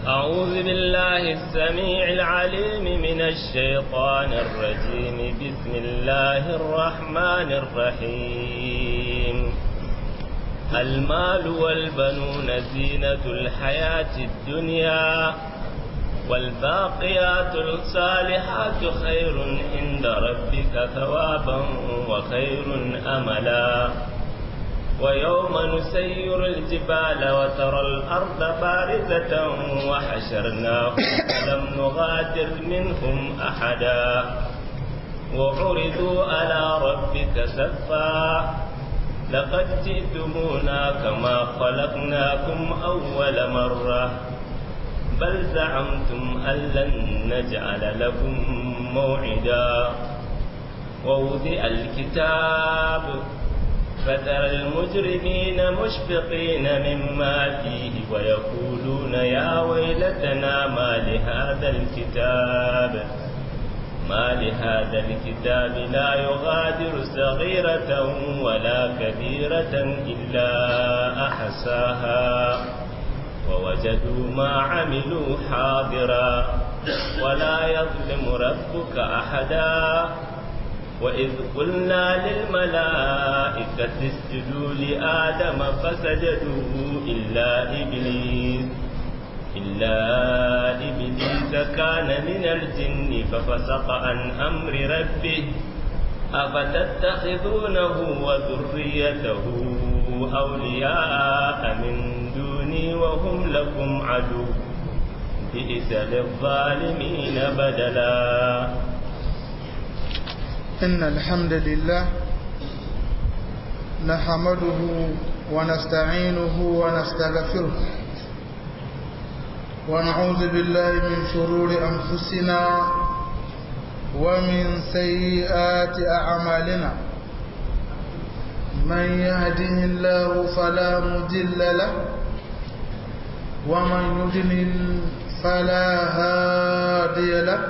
أعوذ بالله السميع العليم من الشيطان الرجيم بسم الله الرحمن الرحيم المال والبنون زينة الحياة الدنيا والباقيات الصالحات خير عند ربك ثوابا وخير أملا ويوم نسير الجبال وترى الأرض بارزة وحشرناهم فلم نغادر منهم أحدا وعرضوا على ربك سفا لقد جئتمونا كما خلقناكم أول مرة بل زعمتم أن لن نجعل لكم موعدا ووضع الكتاب فترى المجرمين مشفقين مما فيه ويقولون يا ويلتنا ما لهذا الكتاب ما لهذا الكتاب لا يغادر صغيرة ولا كبيرة إلا أحساها ووجدوا ما عملوا حاضرا ولا يظلم ربك أحدا وإذ قلنا للملائكة اسجدوا لآدم فسجدوا إلا إبليس إلا إبليس كان من الجن ففسق عن أمر ربه أفتتخذونه وذريته أولياء من دوني وهم لكم عدو بئس للظالمين بدلا إن الحمد لله نحمده ونستعينه ونستغفره ونعوذ بالله من شرور أنفسنا ومن سيئات أعمالنا من يهده الله فلا مضل له ومن يضلل فلا هادي له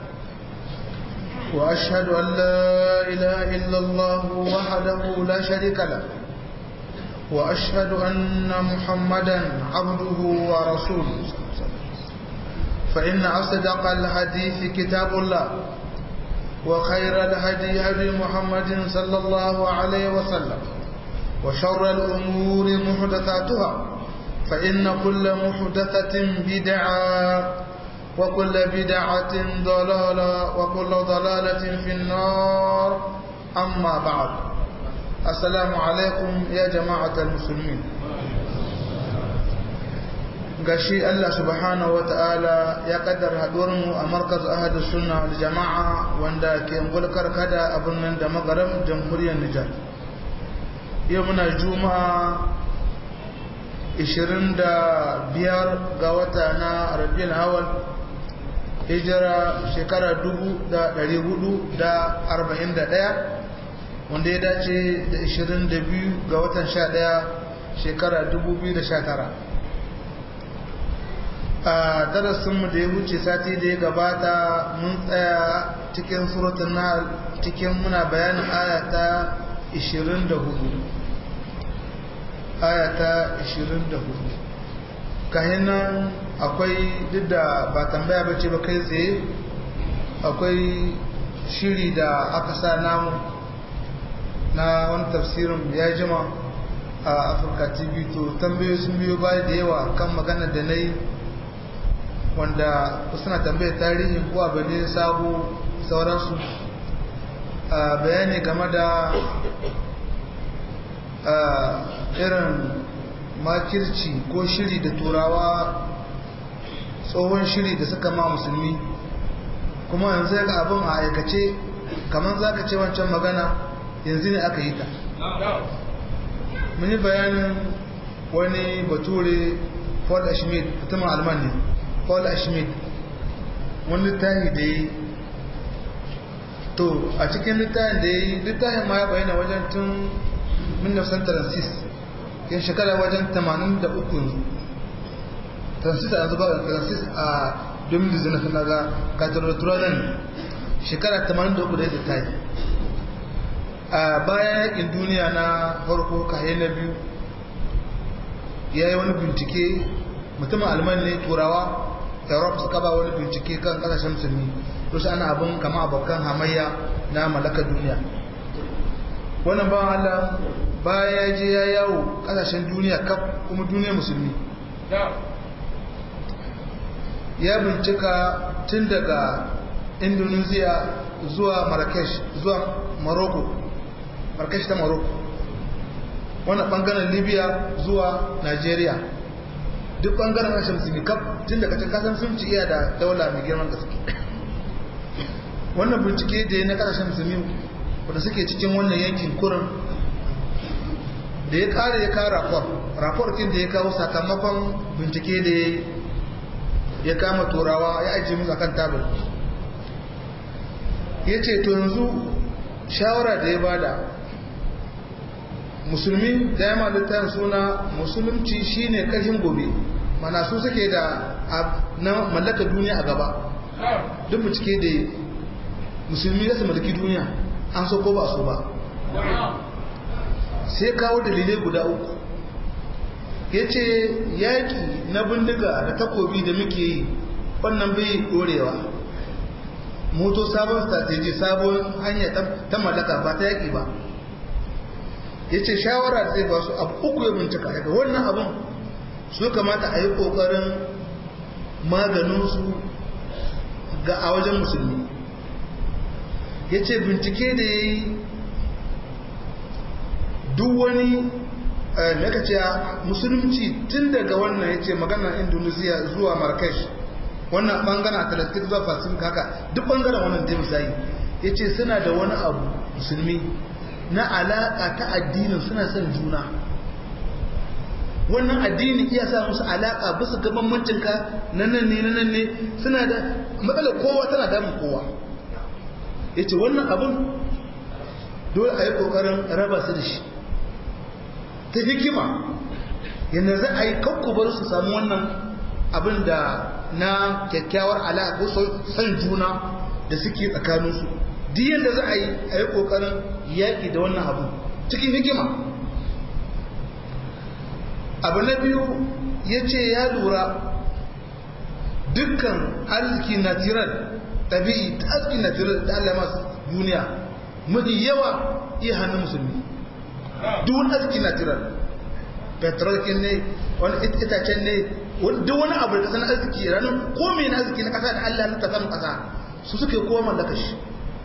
وأشهد أن لا إله إلا الله وحده لا شريك له وأشهد أن محمدا عبده ورسوله فإن أصدق الحديث كتاب الله وخير الهدي هدي محمد صلى الله عليه وسلم وشر الأمور محدثاتها فإن كل محدثة بدعة وكل بدعة ضلالة وكل ضلالة في النار أما بعد السلام عليكم يا جماعة المسلمين gashi Allah subhanahu wa ta'ala ya kaddar haduwarmu a markaz ahadu sunna wal jama'a wanda ke ngulkar kada abin nan da magaram jamhuriyar Nijar yau muna juma'a 25 ga wata na rabiul awal hijira shekara 441 wanda ya dace da 22 ga watan 11 shekara 2019 a darasinmu da ya wuce sati da ya gabata mun tsaya cikin suratun na cikin muna bayanin ayata 24 ayata 24 kayan nan akwai duk da ba tambaya ba ce ba kai tsaye akwai shiri da aka sa namu na wani tafsirin ya jima a afirka tv to tambayoyi sun biyo baya da yawa kan magana da na yi wanda suna tambayar tarihin ko abu ne sabo sauransu bayani game da irin makirci ko shiri da turawa tsohon shiri da suka ma musulmi kuma yanzu ga abin a aikace kamar za ka ce wancan magana yanzu ne aka yi ta muni bayanin wani bature paul ashmid mutumin alman ne paul ashmid wani littafi da yi to a cikin littafin da ya yi littafin ma ya bayyana wajen tun 1936 yin shekara wajen 83 transit a yanzu ba transit a 2019 na ga katarwatura nan shekara 83 da ta yi a bayan yakin duniya na farko kaye na biyu ya yi wani bincike mutumin alman ne turawa europe suka ba wani bincike kan kasashen musulmi to shi ana abin kama abokan hamayya na mallakar duniya wannan ba Allah baya ya je ya yawo kasashen duniya kaf kuma duniya musulmi ya bincika tun daga indonesia zuwa marrakesh zuwa morocco marrakesh ta morocco wannan bangaren libya zuwa nigeria duk bangaren kasashen musulmi kaf tun daga can kasan sun ci iya da daula mai girman gaske wannan bincike da ya na kasashen musulmi wadda suke cikin wannan yankin kurin da ya kare ya kawo rapor rapor kin da ya kawo sakamakon bincike da ya kama turawa ya ajiye musu akan tabir ya ce to yanzu shawara da ya bada musulmi da ya malitar suna musulunci shine karhin gobe mana su suke da na mallaka duniya a gaba duk bincike da musulmi za su mallaki duniya an so ko ba so ba sai kawo dalilai guda uku ya ce yaƙi na bindiga da takobi da muke yi wannan bai ɗorewa moto sabon strategy sabon hanya ta mallaka ba ta yaƙi ba ya ce shawara zai ba su abu uku ya bincika daga wannan abin su kamata a yi ƙoƙarin maganinsu ga a wajen musulmi ya ce bincike da ya yi duk wani maka ce musulunci tun daga wannan ya ce magana indonesia zuwa marrakesh wannan bangaren atlantic zuwa pacific haka duk bangaren wannan da misali ya ce suna da wani abu musulmi na alaƙa ta addinin suna son juna wannan addini iya sa musu alaƙa bisa ga bambancinka na nan ne na nan ne suna da matsalar kowa tana damun kowa ya ce wannan abun dole a yi ƙoƙarin raba su da shi ta hikima yadda za a yi kakkubar su samu wannan abin da na kyakkyawar alaƙa ko son juna da suke tsakaninsu duk yadda za a yi a yi ƙoƙarin yaƙi da wannan abu cikin hikima abu na biyu ya ce ya lura dukkan arziki natural ɗabi'i ta arziki natural da Allah masu duniya mafi yawa iya hannun musulmi duk wani arziki natural petrol kin ne wani itacen ne duk wani abu da sanar arziki ranar ko mai na arziki na ƙasa da Allah na tasanin ƙasa su suke kowa mallaka shi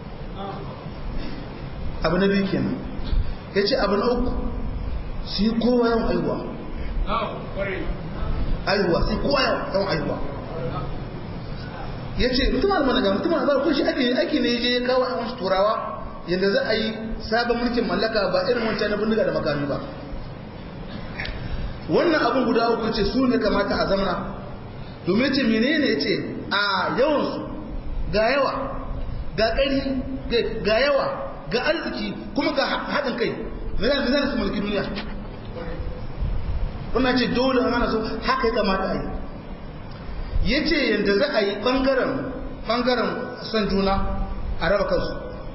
abu na biyu kenan ya ce abu na uku su yi kowa yawan aihuwa aihuwa sai kowa yawan aihuwa ya ce mutum almana ga mutum almana kun shi ake ne je ya kawo a wasu turawa yadda za a yi sabon mulkin mallaka ba irin wancan na bindiga da makami ba wannan abin guda uku ce su ne kamata a zamana domin ce menene ya ce a yawansu ga yawa ga ƙari ga yawa ga arziki kuma ga haɗin kai mai su mulki duniya wannan ce dole ana so haka ya kamata a yi ya ce yadda za a yi ɓangaren son juna a raba kansu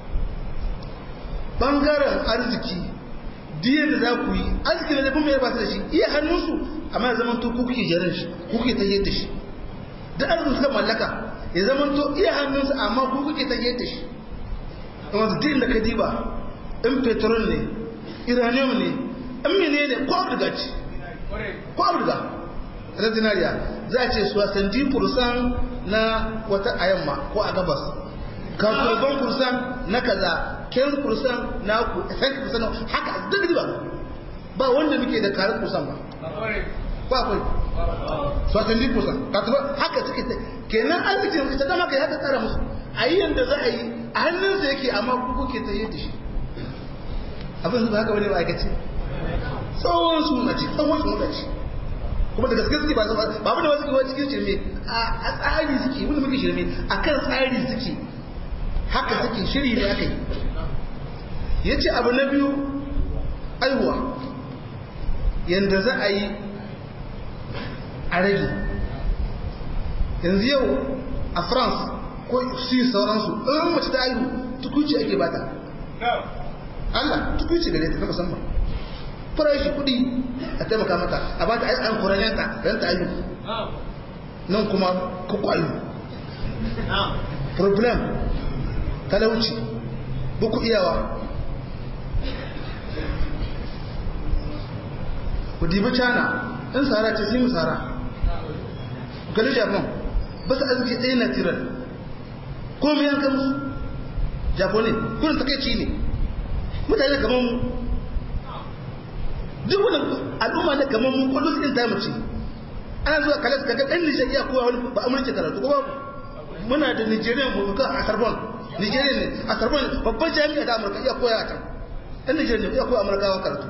ɓangaren arziki diya da za ku yi arziki da zafin mai ba su da shi iya hannunsu amma ya zama to ku kuke jarin shi ku kuke tahiyar da shi da arzikin suka mallaka ya zama to iya hannunsu amma ku kuke tahiyar da shi amma su din da ka diba in petrol ne iranium ne in mene ne ko abirga ce ko abirga na zinariya za a ce su wasan di kursan na wata a yamma ko a gabas kafurban kursan na kaza ken kursan na ku san kursan haka duk ba ba wanda muke da karin kursan ba ba akwai su wasan di kursan haka suke ta kenan arzikin ta zama kai haka tsara musu a yi yadda za a yi a hannunsa yake amma ku kuke ta yi da shi abin su ba haka wani ba aikace tsawon su na ci tsawon su na ci kuma da gaske suke ba ba abin da wasu kewa cikin shirme a tsari suke wanda muke shirme a kan tsari suke haka suke shiri da aka yi ya ce abu na biyu aiwa yadda za a yi a rage yanzu yau a france ko su sauransu in mace ta aihu tukuci ake bata Allah tukuci gare ta na musamman farashi kudi a taimaka mata a ba ta an kuranyanta don ta ayu nan kuma kukwayo problem talauci buku iyawa ku dibi cana in tsara ce sai mu tsara gali japan ba su arziki ɗaya na tiran ko mu yanka musu japone kurin takaici ne mutane kamar mu duk wani al'umma ne kamar mu kwallo su ta mace ana zuwa kalas kaga ɗan nijar iya kowa wani ba amurka karatu ko babu muna da nigerian mu ka a sarbon nigerian ne a sarbon babban jami'a da amurka iya koya a can ɗan nigerian ne iya koya amurkawa karatu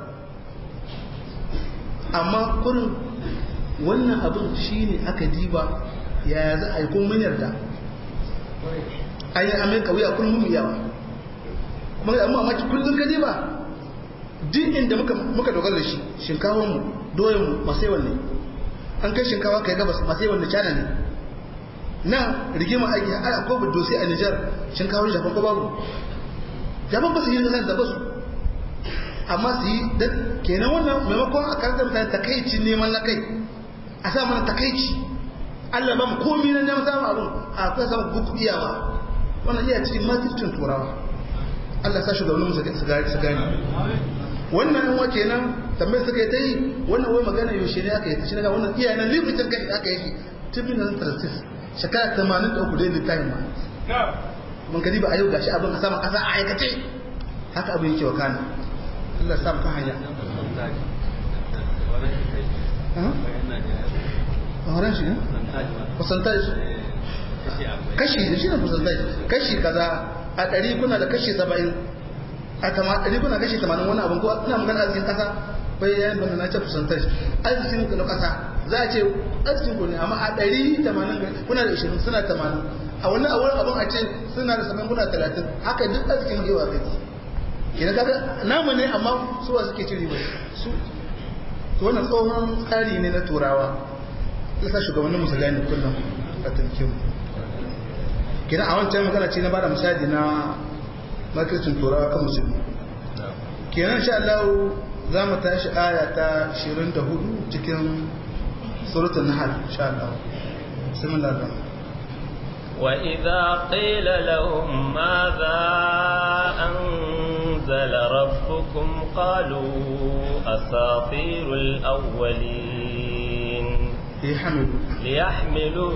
amma kurin wannan abin shi ne aka diba yaya za a yi kun mun yarda an yi amurka wuya kullum mu yawa kuma amma maki kullum ka diba duk inda muka dogara da shi shinkawar mu doyen mu masu yawan ne an kai shinkawa kai gabas masu yawan da cana ne na rigima aiki a ko dosi a Nijar shinkawar Japan ko babu Japan ba su yi kasar da ba su amma su yi da kenan wannan maimakon a karanta mutane takaici neman na kai a sa mana takaici Allah ba mu komi na neman samun abin a kai samun buku iyawa wannan iya cikin matifcin turawa Allah sa shugabannin su gani wannan yan wace nan tambayar suka yi ta yi wannan wai magana yaushe ne aka yi ta shi daga wannan iyayen nan limitin kai aka yi tibin nan tarsis shekara 83 dai littafin ma mun kadi ba a yau gashi abin a sama kasa a aikace haka abin yake wakana Allah sa ka hanya Horon shi ne? Percentage. Kashi da shi ne percentage. Kashi kaza a ɗari kuna da kashi saba'in a ɗari kuna kashi tamanin wani abin ko ina magana arzikin ƙasa bai yayin bana na ce percentage arzikin na ƙasa za a ce arzikin ku ne amma a ɗari tamanin kuna da ishirin suna tamanin a wani abin a ce suna da saba'in kuna talatin haka duk arzikin yawa kai kina kaga namu ne amma suwa suke cire ba su to wannan tsohon tsari ne na turawa yasa shugabannin musu gane kullum a tankin kina a wancan magana ce na bada misali na makircin turawa kan musulmi kenan sha Allah za mu tashi aya ta 24 cikin suratul nahl sha Allah bismillah وإذا قيل لهم ماذا أنزل ربكم قالوا أساطير الأولين ليحملوا ليحملوا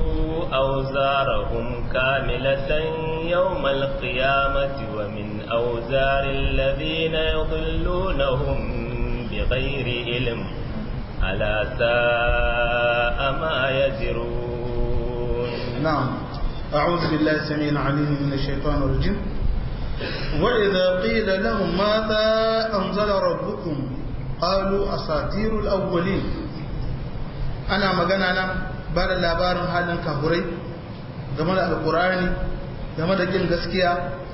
أوزارهم كاملة يوم القيامة ومن أوزار الذين يضلونهم بغير علم ألا ساء ما يزرون نعم أعوذ بالله السميع العليم من الشيطان الرجيم وإذا قيل لهم ماذا أنزل ربكم قالوا أساطير الأولين أنا مغانا نم بعد labarin halin kafurai game da alkurani game da kin gaskiya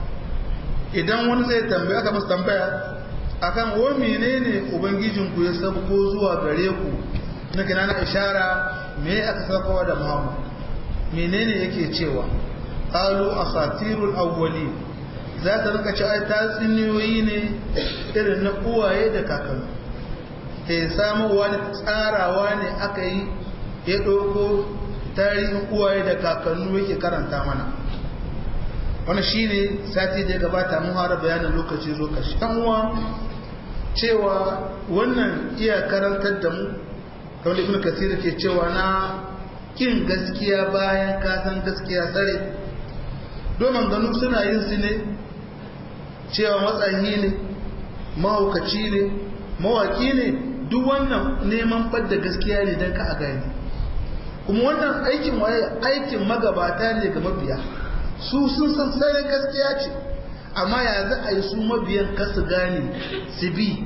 idan wani zai tambaya aka masa tambaya akan wa menene ubangijinku ya sabko zuwa gare ku na kina na ishara me aka sabkowa da Muhammad menene yake cewa qalu asatirul awwali za ta rika ci ai tatsuniyoyi ne irin na uwaye da kakanni ke samuwa ne tsarawa ne aka yi ya ɗauko tarihin uwaye da kakannu yake karanta mana wani shi ne sati da ya gabata mun hara bayanin lokaci zo kashi uwa cewa wannan iya karantar da mu kawai ibn kasir ke cewa na kin gaskiya bayan kasan gaskiya tsare domin ganu suna yin su ne cewa matsayi ne mahaukaci ne mawaki ne duk wannan neman ɓadda gaskiya ne don ka a gani kuma wannan aikin waye aikin magabata ne ga mabiya su sun san tsare gaskiya ce amma ya za a yi su mabiyan kasu gane su bi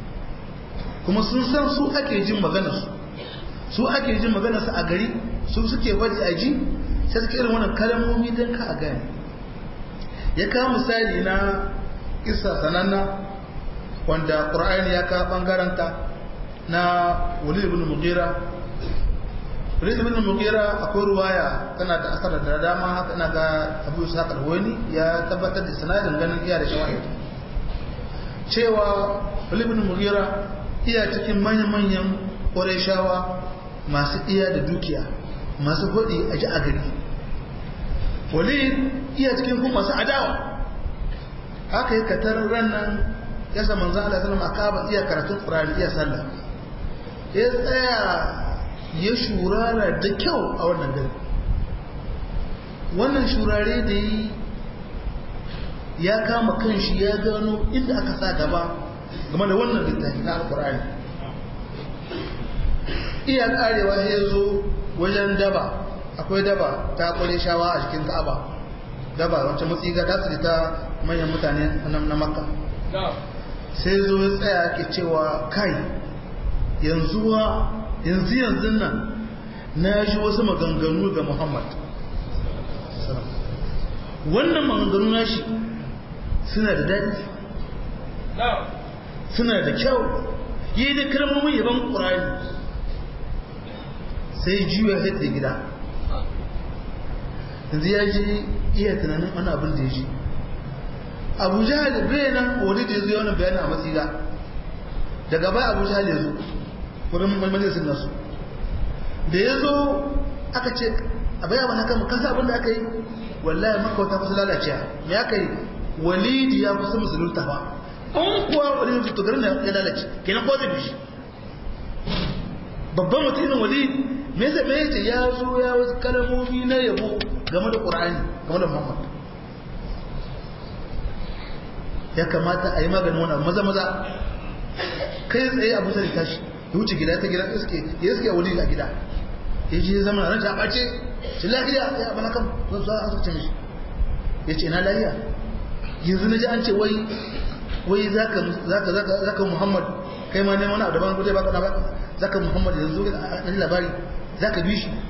kuma sun san su ake jin maganarsu su ake jin maganarsu a gari su suke faɗi a ji sai suke irin wannan kalmomi don ka a gane ya kawo misali na isa sananna wanda ƙur'ani ya kawo ɓangaranta na walid ibn mughira walid ibn mughira akwai ruwaya tana da asar da dama haka ina ga abu isa karwani ya tabbatar da sanadin ganin iya da shawahid cewa walid ibn mughira iya cikin manyan-manyan ƙwarishawa masu iya da dukiya masu hudi a ji a gari walid iya cikin kuma masu adawa haka yi katar rannan ya sa manzan Allah sallam a kaba iya karatun ƙurari iya sallah ya tsaya ya shurara da kyau a wannan gari wannan shurare da yi ya kama kanshi ya gano inda aka sa gaba game da wannan littafi na alkur'ani iya karewa ya zo wajen daba akwai daba ta kwale shawa a cikin ka'aba daba wacce matsiga ta tsiri ta manyan mutane na makka sai zo ya tsaya ke cewa kai yanzu yanzu yanzu nan na ji wasu maganganu ga muhammad wannan maganganu na shi suna da daɗi suna da kyau yi da kalmomin yaban ƙurani sai juya ya da gida yanzu ya ji iya tunanin wani abin da ya ji abu jihar bai nan wani da ya zo wani bayanin a matsira daga baya abu jihar ya zo wurin majalisar nasu da ya zo aka ce a baya wani haka kasa abin da aka yi wallahi maka wata kusa lalacewa me aka yi walidi ya kusa musulunta ba an kuwa wani mutu garin ya lalace kenan ko zai bishi babban mutum irin walidi me yasa me yace ya zo ya wasu kalmomi na yabo game da qur'ani game da muhammad ya kamata a yi maganin wannan maza maza kai tsaye abu sai tashi ya wuce gida ta gida iske ya iske walidi a gida ya je zama ran ta bace shi lafiya ya bana kan zan so a ce mishi ya ce ina lafiya yanzu na ji an ce wai wai zaka zaka zaka zaka Muhammad kai ma ne wani abu daban guje baka baka zaka Muhammad yanzu a labari zaka bi shi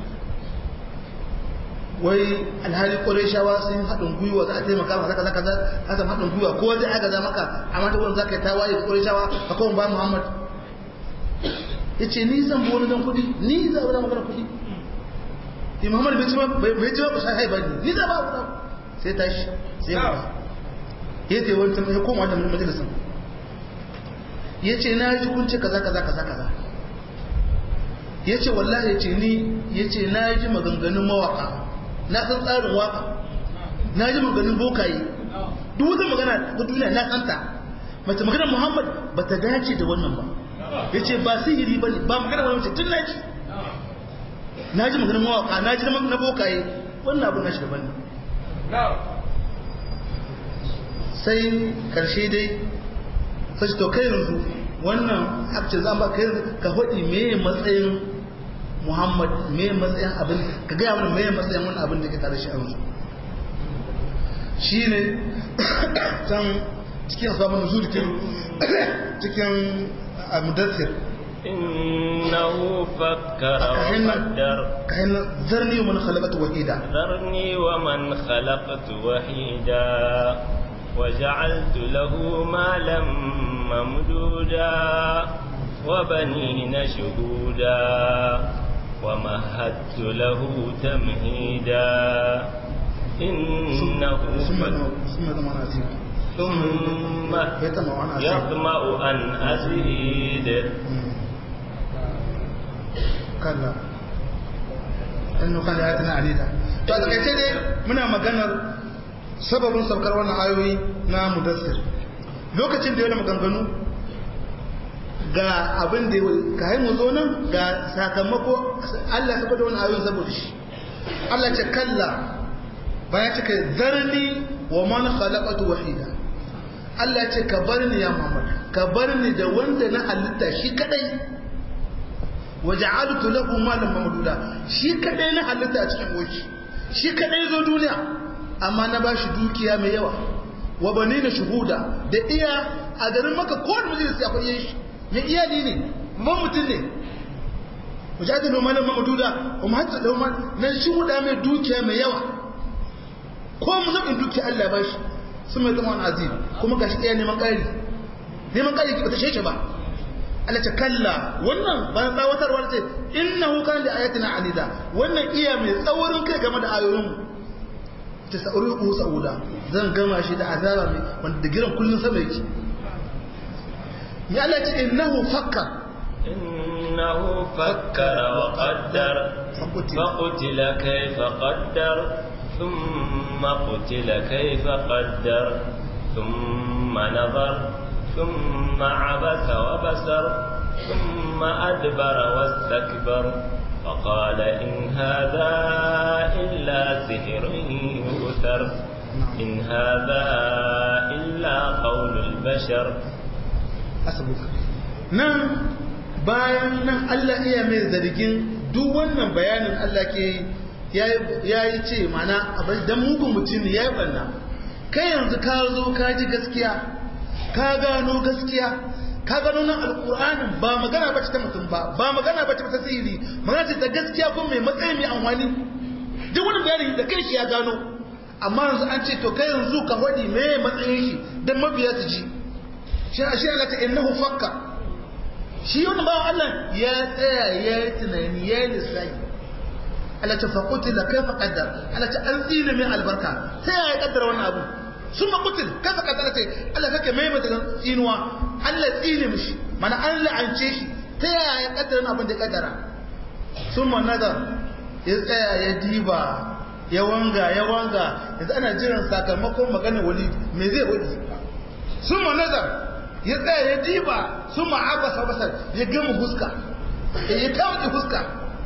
wai alhali Qurayshawa sun haɗin gwiwa za a taimaka maka zaka zaka zaka haɗin gwiwa ko zai aka za maka amma ta wurin zaka yi tawaye da Qurayshawa ka kawo ba Muhammad yace ni zan bi wani dan kudi ni za ba magana kudi ni Muhammad bai ci ba bai ci ba sai ba ni za ba ku sai tashi sai ba ya ce wancan ya koma da majalisun ya ce na ji kunce kaza kaza kaza kaza ya ce wallahi ya ce ni ya ce na ji maganganun mawaka na san tsarin waka na ji maganganun bokaye duk wata magana ta duniya na santa mace magana muhammad ba ta dace da wannan ba ya ce ba sihiri ba ne ba magana wani mace tun na ji na ji maganganun mawaka na ji na bokaye wannan abu na shi daban ne sai karshe dai sai to kai yanzu wannan akce zan ba kai ka faɗi me matsayin Muhammad me matsayin abin ka ga mana me matsayin wannan abin da ke tare shi a yanzu shine can cikin sabon nuzul cikin mudaththir إنه فكر وقدر كأن ذرني ومن خلقت وحيدا ذرني ومن خلقت وحيدا وجعلت له مالا ممدودا وبنين شهودا ومهدت له تمهيدا إنه ثم ثم ثم ثم يطمع أن أزيد. يطمع أن أزيد kalla innu kan ayatina anida to a takaice dai muna maganar sababin saukar wannan ayoyi na mudassir lokacin da yana maganganu ga abin da ka yi mu zo nan ga sakamako Allah ya da wannan ayoyin saboda shi Allah ce kalla bayan cika zarni wa man khalaqatu wahida Allah ce ka bar ni ya Muhammad ka bar ni da wanda na halitta shi kadai waja'altu lahu malan mamduda shi kadai na halitta a cikin goci shi kadai zo duniya amma na bashi dukiya mai yawa wa banina shuhuda da iya a garin maka ko da majalis akwai yin shi mai iyali ne ban mutum ne waja'altu lahu malan mamduda kuma hatta lahu mal nan shuhuda mai dukiya mai yawa ko mu zabin dukiya Allah ya bashi sun mai zama azim kuma gashi iya neman ƙari neman ƙari ba ta sheshe ba Allah ta kalla wannan bayan tsawatarwar ce innahu kan da ayatina anida wannan iya mai tsaurin kai game da ayoyin mu ta sa'uri ku sa'uda zan gama shi da azaba mai wanda giran kullun sama yake ya Allah ce innahu fakkar إنه فكر وقدر فقتل. فقتل كيف قدر ثم قتل كيف قدر ثم نظر ثم عبس وبسر ثم أدبر واستكبر فقال إن هذا إلا سحر يؤثر إن هذا إلا قول البشر asabuka nan bayan nan Allah iya mai zargin duk wannan bayanin Allah ke ya yi ce mana abin dan mugun mutum ya yi banna kai yanzu ka zo ka ji gaskiya ka gano gaskiya ka gano nan alƙur'anin ba magana ba ta mutum ba ba magana ba ta sihiri magana ce ta gaskiya ko mai matsayi mai amfani duk wani bayani da kai shi ya gano amma yanzu an ce to kai yanzu ka faɗi me matsayin shi dan mabiya su ji shi a shi Allah ta innahu fakka shi wani bawan Allah ya tsaya ya yi tunani ya yi lissafi Allah ta faƙuti da kai faƙaddar Allah ta an tsina min albarka ta yaya ƙaddara wannan abu sun maƙutin kai faƙaddar ta Allah kake mai mata tsinuwa Allah tsine mishi mana an la'ance shi ta yaya ƙaddara abin da ƙaddara sun ma nazar ya tsaya ya diba ya wanga ya wanga yanzu ana jiran sakamakon maganar wali me zai wadi sun ma nazar ya tsaya ya diba sun ma'abasa basar ya gama huska ya kawo ki huska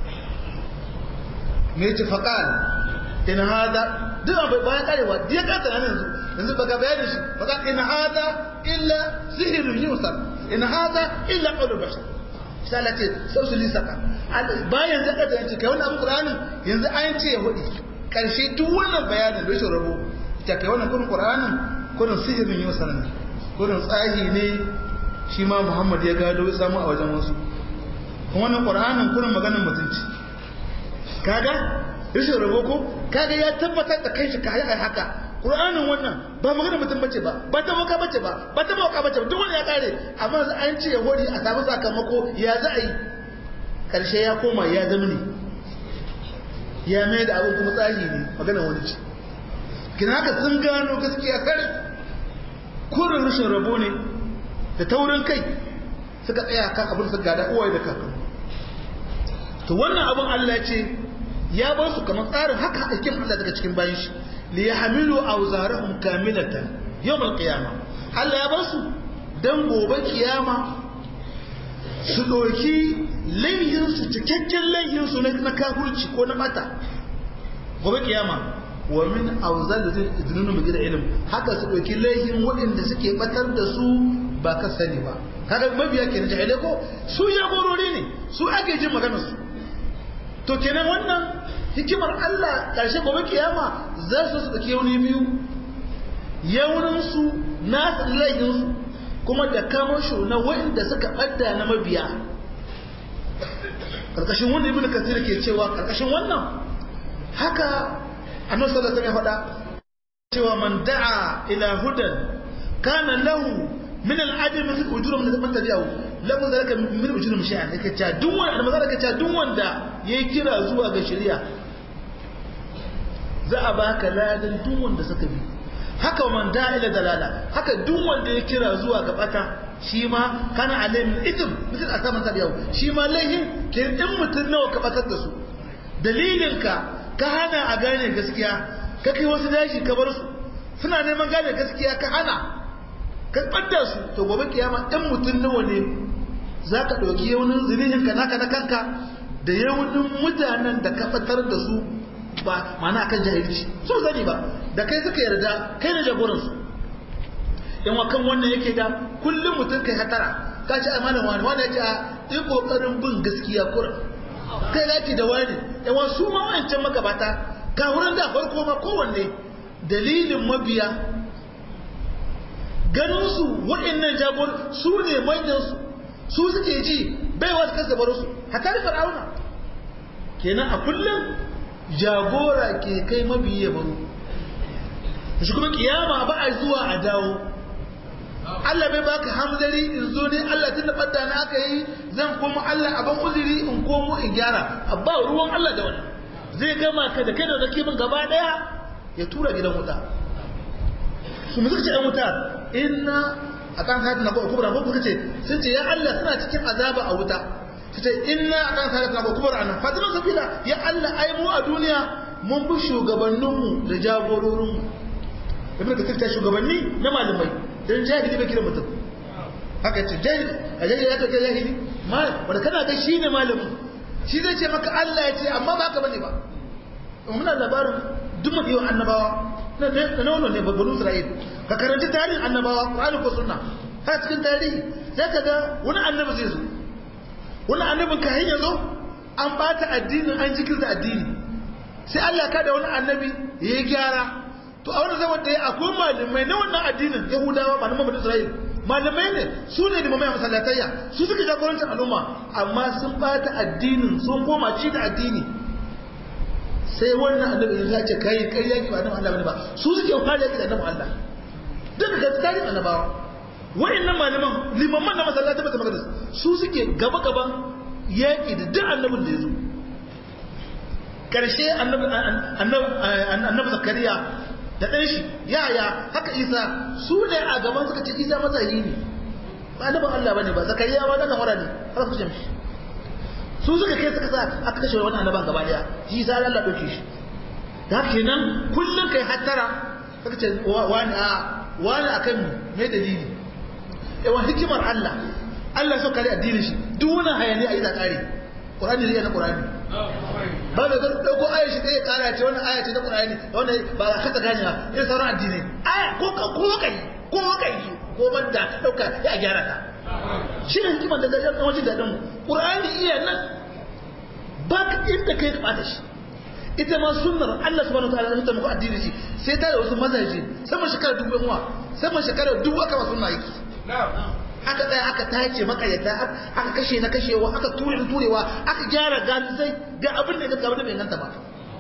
mai ci faƙal in hada duk abu bayan karewa ya kasa nan yanzu yanzu baka bayanin shi faƙal in hada illa sihirin yusar in hada illa ƙaunar bashar shi ala ce sau su lisaka bayan zaka da yanci kai wannan abu ƙuranin yanzu an ce ya hudu ƙarshe duk wannan bayanin rashin rabo ta kai wannan kurin ƙuranin kurin sihirin yusar ne gudun tsahi ne shi ma muhammad ya gado ya samu a wajen wasu kuma wannan ƙwararren kurin maganin mutunci kaga rashin rabo ko kaga ya tabbatar da kai shi ka haɗa haka ƙwararren wannan ba maganin mutum bace ba ba ta maka bace ba ba ta maka bace ba duk wani ya kare amma an ce ya hori a samu sakamako ya za a yi ƙarshe ya koma ya zama ne ya mai da abin kuma tsahi ne maganar wani ce kina haka sun gano gaskiya kare kurin rashin rabo ne da taurin kai suka tsaya kan abin su gada uwaye da kakan to wannan abin Allah ce ya ba su kamar tsarin haka aikin Allah daga cikin bayan shi li yahmilu awzarahum kamilatan yawm al-qiyama Allah ya ba su dan gobe kiyama su doki laihin su cikakken laihin su na kafirci ko na mata gobe kiyama wa min auzal da zai idnunu mu gida ilim haka su dauki laihin waɗanda suke batar da su ba ka sani ba kaga mabiya kenan jahilai ko su jagorori ne su ake jin maganar su to kenan wannan hikimar Allah karshe gobe kiyama za su su dauki yauni biyu yaunin su na laihin su kuma da kamasho na waɗanda suka ɓadda na mabiya karkashin wannan ibnu kasir ke cewa karkashin wannan haka annabi sallallahu alaihi wasallam ya faɗa cewa man da'a ila hudan kana lahu min al-ajr mithl ujrum man tabi'ahu lahu zalika min ujrum shay'an yake cewa duk wanda manzo yake cewa duk wanda yayi kira zuwa ga shari'a za a baka ladan duk wanda suka bi haka man da'a ila dalala haka duk wanda ya kira zuwa ga bata shi ma kana alayhi min ithm mithl asaman tabi'ahu shi ma laihin ke din mutun nawa ka batar da su dalilinka ka hana a gane gaskiya ka kai wasu dashi ka bar su suna neman gane gaskiya ka hana ka ɓadda su to gobe kiyama ɗan mutum nawa ne za ka ɗauki yaunin zinihin ka naka na kanka da yaunin mutanen da ka fatar da su ba mana akan jahilci su sani ba da kai suka yarda kai ne jagoransu yan wakan wannan yake da kullum mutum kai hatara ka ci amanan wani wani ya ce a yi ƙoƙarin bin gaskiya kura kai zaki da wani yawan su ma wancan magabata ka wurin da farko ma kowanne dalilin mabiya ganin su waɗannan jagor su ne manyan su su suke ji bai wasu kasa bar su hatta da fir'auna kenan a kullum jagora ke kai mabiya baro shi kuma kiyama ba a zuwa a dawo Allah bai baka hamdari in zo ne Allah tun da ɓadda na aka yi zan koma Allah a ban uzuri in komo in gyara a ba ruwan Allah da wani zai gama ka da kai da zaki min gaba ɗaya ya tura gidan wuta su mu suka ce ɗan wuta inna akan hayatu na kubra ko kuka ce sun ce ya Allah suna cikin azaba a wuta su ce inna akan hayatu na kubra anan fatima sabila ya Allah ai mu a duniya mun bi shugabanninmu da jagororinmu ibn kasir ta shugabanni na malamai dan jahili bai kira mutum haka ce jahili a jahili ya kai jahili wanda kana ga shine malamin shi zai ce maka Allah ya ce amma ba haka bane ba muna labarin duk mafi annabawa na nono ne babban Isra'il ka karanta tarihin annabawa Qur'ani ko sunna har cikin tarihi sai ka ga wani annabi zai zo wani annabin ka hanya zo an bata addinin an jikirta addini sai Allah ka da wani annabi ya yi gyara to a wani zaman da ya akwai malamai na wannan addinin Yahudawa malaman Bani Isra'il malamai ne su ne da mamaya masallatayya su suka jagorancin al'umma amma sun bata addinin sun koma ci da addini sai wannan annabi ya ce kai kai yaki ba annabi Allah bane ba su suke fara yaki da annabi Allah duk da gaskiya annabawa wayannan malaman limamman na masallaci ba ta magana su suke gaba gaban yaki da duk annabin da ya zo karshe annabi annabi zakariya da ɗan shi yaya haka isa su ne a gaban suka ce isa matsayi ne ba annabin Allah bane ba zakariya ba daga fara ne har ku mishi su suka kai suka sa aka kashe wani annaban gaba daya shi sa Allah dauke shi da kenan kullun kai hattara suka ce wani a wani akan me dalili yawan hikimar Allah Allah so kare addinin shi duk wani hayani a yi zakari Qur'ani ne na Qur'ani ba da dauko ayar shi sai kara ce wannan aya ce na Qur'ani wannan ba ka ta gane ba irin sauran addini aya ko ka ko kai ko kai ko banda dauka ya gyara ta shi ne hikimar da zai zama jin daɗin ƙur'ani iya nan ba ka inda kai da shi ita ma sunnar Allah subhanahu wa ta'ala ta muku addini shi sai ta da wasu mazaje sama shekara dubu yanwa sama shekara dubu aka ba sunna yake aka tsaya aka tace makayyata aka kashe na kashewa aka ture da turewa aka gyara gani sai ga abin da ga abin da bai ganta ba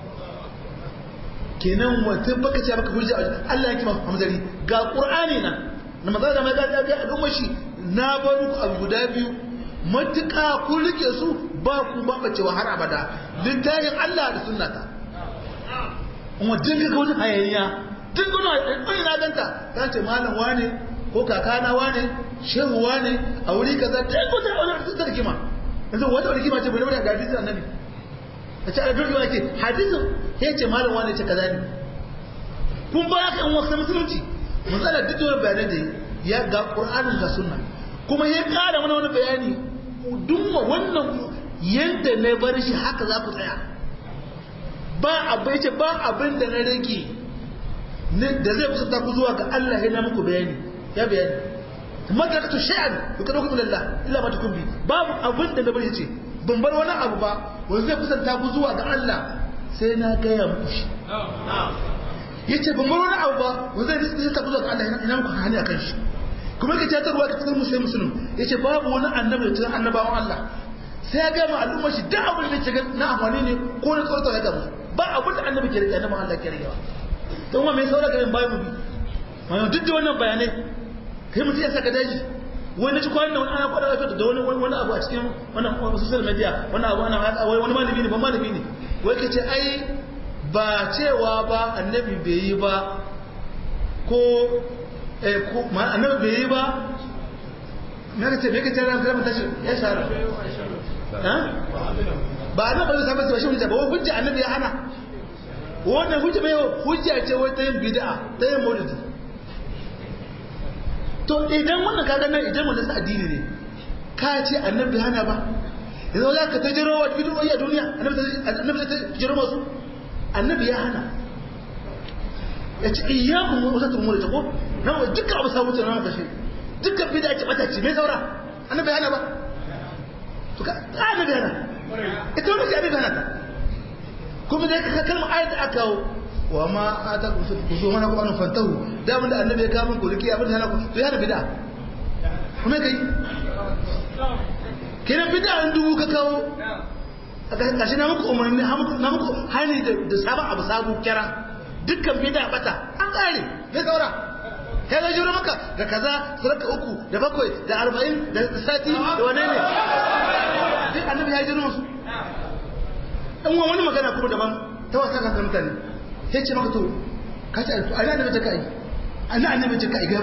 kenan wata baka ce baka hujja Allah ya kima hamzari ga qur'ani nan na maza da mai ga ga al'umma shi na bar ku abu guda biyu matuƙa ku rike su ba ku ba bacewa har abada littafin Allah da sunnata kuma din ga wani hayayya din ga wani na ganta ta ce malam wane ko kakana wane shehu wane a wuri kaza din ko ta wani ta rikima yanzu wata rikima ce bai da hadisin annabi a ce a dole ake hadisin ya ce malam wane ce kaza ne kun ba ka in wasu musulunci matsala duk da bayanai da ya ga qur'anin ga sunna kuma ya kara mana wani bayani dumma wannan yadda na bar shi haka za ku tsaya ba abin ce ba abin da na rage da zai kusanta ku zuwa ga Allah ya na muku bayani ya bayani madarakatu sha'an ku kada ku lillah illa ma tukumbi babu abin da na bar shi ce ban bar wani abu ba wanda zai kusanta ku zuwa ga Allah sai na gaya muku shi yace ban bar wani abu ba wanda zai kusanta ku zuwa ga Allah ina muku hani akan shi kuma ka ta ruwa ka cikin musulmi musulmi yace babu wani annabi da cikin annabawan Allah sai ya gama al'ummar shi da abin da ke na amfani ne ko na tsorata ya gama ba abin da annabi ke rike annabawan Allah ke rike ba to kuma mai saura garin bayan mu bi wannan duk da wannan bayanai kai mutum ya saka daji wani ci kwanan wani ana kwada lafiya da wani wani abu a cikin wannan social media wani abu ana wani malami ne ba malami ne wai kace ai ba cewa ba annabi bai yi ba ko annabi bai yi ba na ka ce bai ka ce ran kalmar tashi ya shahara ba annabi bai samu ba shi hujja ba hujja annabi ya hana wannan hujja bai hujja ce wata yin bid'a ta yin maulidi to idan wannan kaga nan idan wannan addini ne ka ce annabi hana ba yanzu za ka tajiro wa bid'o'i a duniya annabi ta tajiro masu annabi ya hana ya ce iyakun wasatul umuri ta ko nan wa dukkan abu samu tunan kashe dukkan bid'a ce bata ce mai saura annabi hana ba to ka annabi hana ita wannan ce annabi hana ta kuma dai ka kalmar ayat da aka kawo wa ma ata ku so mana ku an fantahu da mun da annabi ya kawo min ku riki abin da hana ku to ya hana bid'a kuma kai kenan bid'a an dubu ka kawo a ƙarshe na muku umarni na muku hani da sabon abu sabu kira dukkan bida bata an kare me saura kai ga jiro maka da kaza suraka uku da bakwai da arba'in da sati da wane ne duk annabi ya jiro musu in wani magana kuma daban ta wasa kan mutane sai ce maka to ka ce a ina annabi ta kai ana annabi ta kai ga mun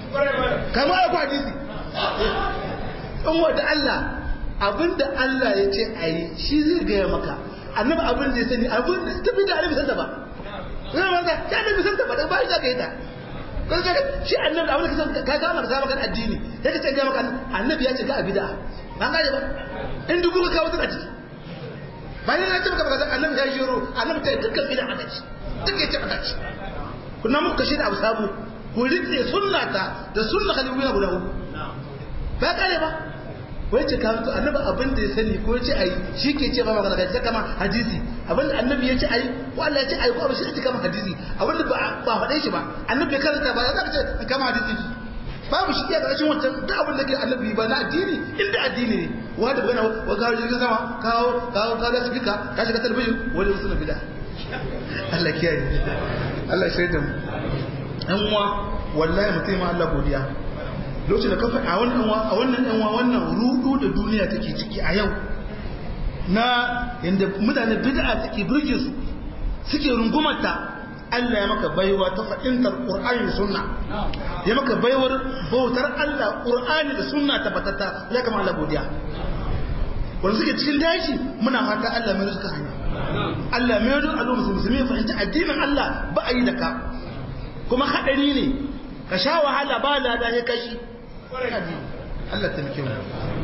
kama ya kwa hadisi in wata Allah abinda Allah ya ce a yi shi zai gaya maka annabi abin da ya sani abin da tafi da annabi santa ba zai maka ya annabi santa ba da ba shi za ka yi ta kan ka shi annabi abin da kasan ka gama ka maka addini sai ka ce ga maka annabi ya ce ga bid'a ba an gaje ba in dubu ka kawo ta ciki bayan na ce maka baka annabi ya shiro annabi ta dukkan bid'a aka ci duk ya ce aka ci kuna muku kashe da abu sabu ku rike sunnata da sunna khalifuna guda uku ba kare ba wai ce ka mutu annabi abin da ya sani ko ya ce ai shi ke ce ba magana ga sai kama hadisi abin da annabi ya ce ai ko Allah ya ce ai ko abin shi ce kama hadisi abin da ba ba faɗe shi ba annabi ya karanta ba ya zaka ce kama hadisi babu shi iya ƙarshen wancan da abin da ke annabi ba na addini inda addini ne wanda bana wa kawo jirgin sama kawo kawo kawo da sifika ka shiga talabijin wani musulun bida Allah kiyaye Allah shaida mu ɗan uwa wallahi mutum ma Allah godiya lokacin da kafa a wannan a wannan ɗan wannan rudu da duniya take ciki a yau na yanda mutane bid'a take burge su suke rungumarta Allah ya maka baiwa ta fahimtar Qur'ani da Sunna ya maka baiwar bautar Allah Qur'ani da Sunna tabbatata ya kama Allah godiya wanda suke cikin dashi muna fata Allah mai suka hanya Allah mai don al'umma musulmi fahimci addinin Allah ba a yi da ka kuma hadari ne ka sha wahala ba lada ya kashi Allah ta mike mu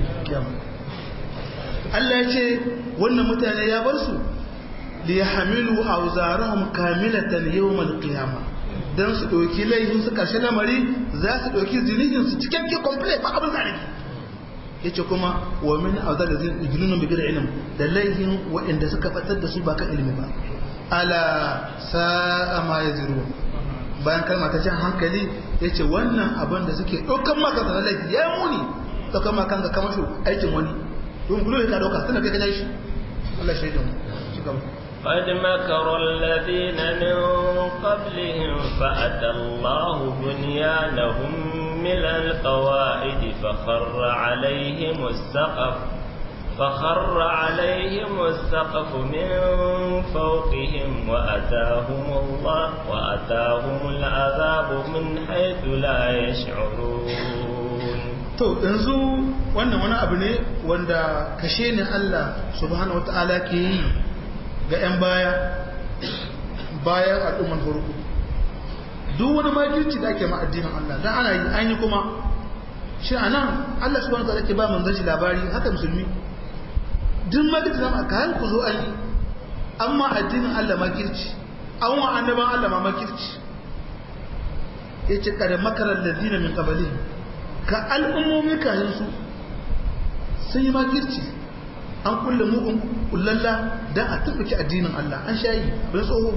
Allah ya ce wannan mutane ya bar su liyahmilu awzarahum kamilatan yawm al-qiyamah dan su doki laifin su karshe lamari za su doki zinihin su cikakke complete ba abin zalimi yace kuma wa min awzar da yujnunu bi ilm da laifin waɗanda suka fatar da su ba kan ilimi ba ala sa'a ma yazirun bayan kalma ta jan hankali yace wannan abin da suke dokan maka da laifi ya muni dokan maka ga kamar shi aikin wani don gulo ka doka tana kai ka shi Allah shaidan ci gaba قد مكر الذين من قبلهم فأتى الله بنيانهم من القواعد فخر عليهم السقف فخر عليهم السقف من فوقهم وأتاهم الله وأتاهم العذاب من حيث لا يشعرون to yanzu wannan wani abu ne wanda kashe ne Allah subhanahu wataala ke yi ga 'yan baya bayan al'umman farko duk wani makirci da ake ma addinin Allah dan ana yi an yi kuma shi a nan Allah subhanahu wa ta'ala ke ba manzon shi labari haka musulmi duk makirci da aka har ku zo an yi amma addinin Allah makirci an wa annaban Allah ma makirci yace kada makarar ladina min qablihim ka al'ummomi kayan su sun yi makirci an kulle mugun kullalla dan a tabbaci addinin Allah an shayi don tsoho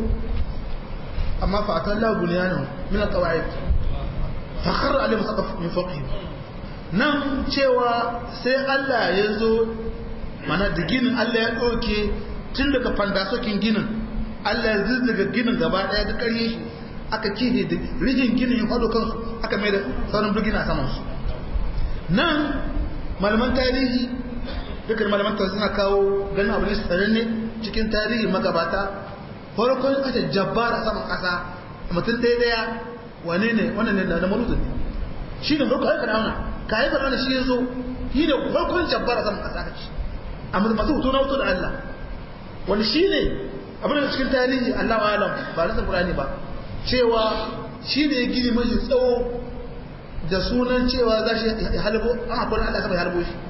amma fa atallahu bunyanan min alqawaid fa kharra alayhim saqaf min fawqihim nan cewa sai Allah ya zo mana da ginin Allah ya doke tun daga fandasokin ginin Allah ya zuzzuga ginin gaba daya da ƙarye shi aka kihe da rijin ginin ya faɗo kansu aka mai da sauran birgina saman su nan malaman tarihi dukkan malaman tarihi suna kawo ganin abu ne sananne cikin tarihi magabata farkon kashe jabbar a saman kasa mutum ɗaya ɗaya wane ne wannan ne na maruzu ne shi ne farko haifar auna ka haifar auna shi ya zo shi ne farkon jabbar a saman kasa kaci a masu hoto na hoto da Allah wani shi ne abin da cikin tarihi Allah wa alam ba da Qur'ani ba cewa shi ne gini mai tsawo da sunan cewa za shi halbo an akwai Allah sama ya halbo shi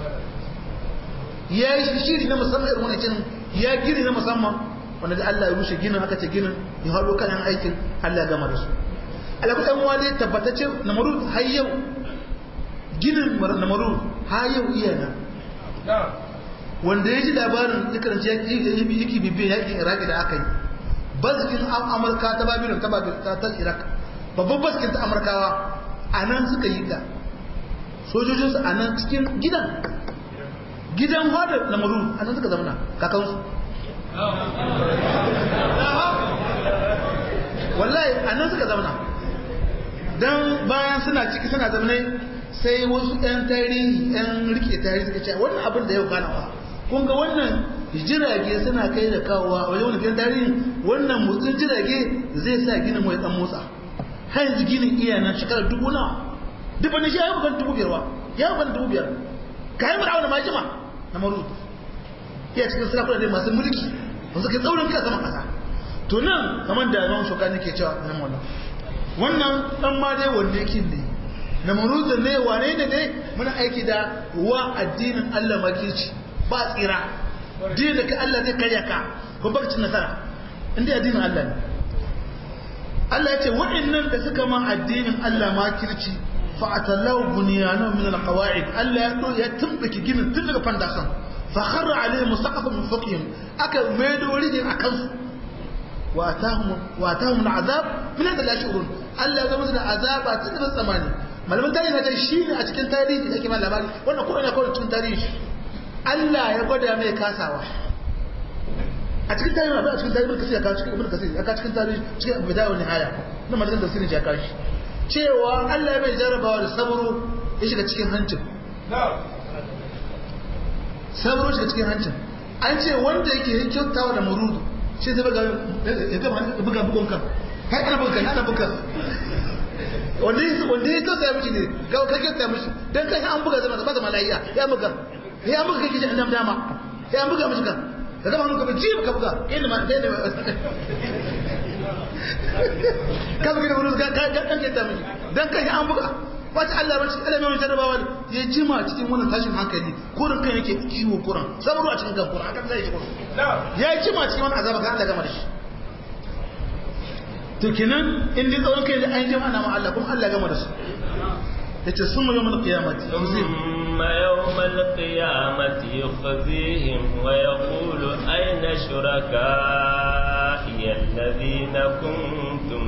ya yi shiri na musamman irin wani cinin ya gini na musamman wanda da Allah ya rushe ginin aka ce ginin ya haɗo kayan aikin Allah ya gama da su alaƙa ɗan wani tabbatacce na maru har yau ginin na maru har yau iya nan wanda ya ji labarin ya karanci ya yake bibiyan yakin iraki da aka yi baskin amurka ta babilon ta ta iraq babban baskin ta amurkawa a nan suka yi ta sojojinsu a nan cikin gidan gidan wadda na maru a nan suka zamana kakansu wallahi a nan suka zamana don bayan suna ciki suna zamanai sai wasu 'yan tarihi 'yan rike tarihi suka ce wannan abin da yau ganawa kun ga wannan jirage suna kai da kawowa a wajen wani tarihi wannan motsin jirage zai sa ginin mai dan motsa har yanzu ginin iya nan shekarar dubu nawa duk wani shi ya yi bugan dubu biyar wa ya yi bugan dubu biyar ka yi fir'auna ma jima na marut iya cikin sarakuna dai masu mulki wasu kai tsaurin kai sama kasa to nan kamar da imam shokani ke cewa na maula wannan dan ma dai wanda yake ne na marut ne wane ne ne muna aiki da wa addinin Allah makirci ba tsira dinin da ka Allah zai karya ka ko baka cin nasara inda addinin Allah ne Allah ya ce waɗannan da suka ma addinin Allah makirci fa atallahu bunyanu min alqawaid Allah ya do ya tumbake ginin tun daga fandasan fa kharra alayhi musaqaf min fawqihim aka maido rijin akan su wa atahum wa atahum al'azab min hada la shurun Allah ya ga musu da azaba tun da tsamani malaman tarihi na shi ne a cikin tarihi da ake ma labari wannan ko ina kawai cikin tarihi Allah ya gwada mai kasawa a cikin tarihi abin a cikin tarihi kasir ya kawo cikin ibn kasir ya kawo cikin tarihi cikin bidaya wa nihaya na malaman tafsirin ya kawo shi cewa Allah ya mai jarabawa da saburo ya shiga cikin hancin saburo shiga cikin hancin an ce wanda yake yin kyautawa da murudu shi zai buga bugon kan kai ana buga kan ana buga wanda ya wanda ya kyauta ya mishi ne ga ka kyauta mishi dan kai an buga zama ba zama lafiya ya buga ya buga kake ji annam dama ya buga mishi kan da zama hannu ka ji ka buga kai ne ma kai ne ka buga da wurin ka ka kan kyauta mishi dan kai an buga wata Allah ba shi Allah mai jarrabawa ya jima cikin wannan tashin hankali kurin kan yake kiwo kuran sabru a cikin kan kuran akan zai shi kuran ya jima cikin wannan azaba kan Allah gama da shi to kenan in dai tsawon kai da an jima ana ma Allah kuma Allah gama da su yace summa yawmal qiyamati ثم يوم القيامة يخزيهم ويقول أين شركائي الذين كنتم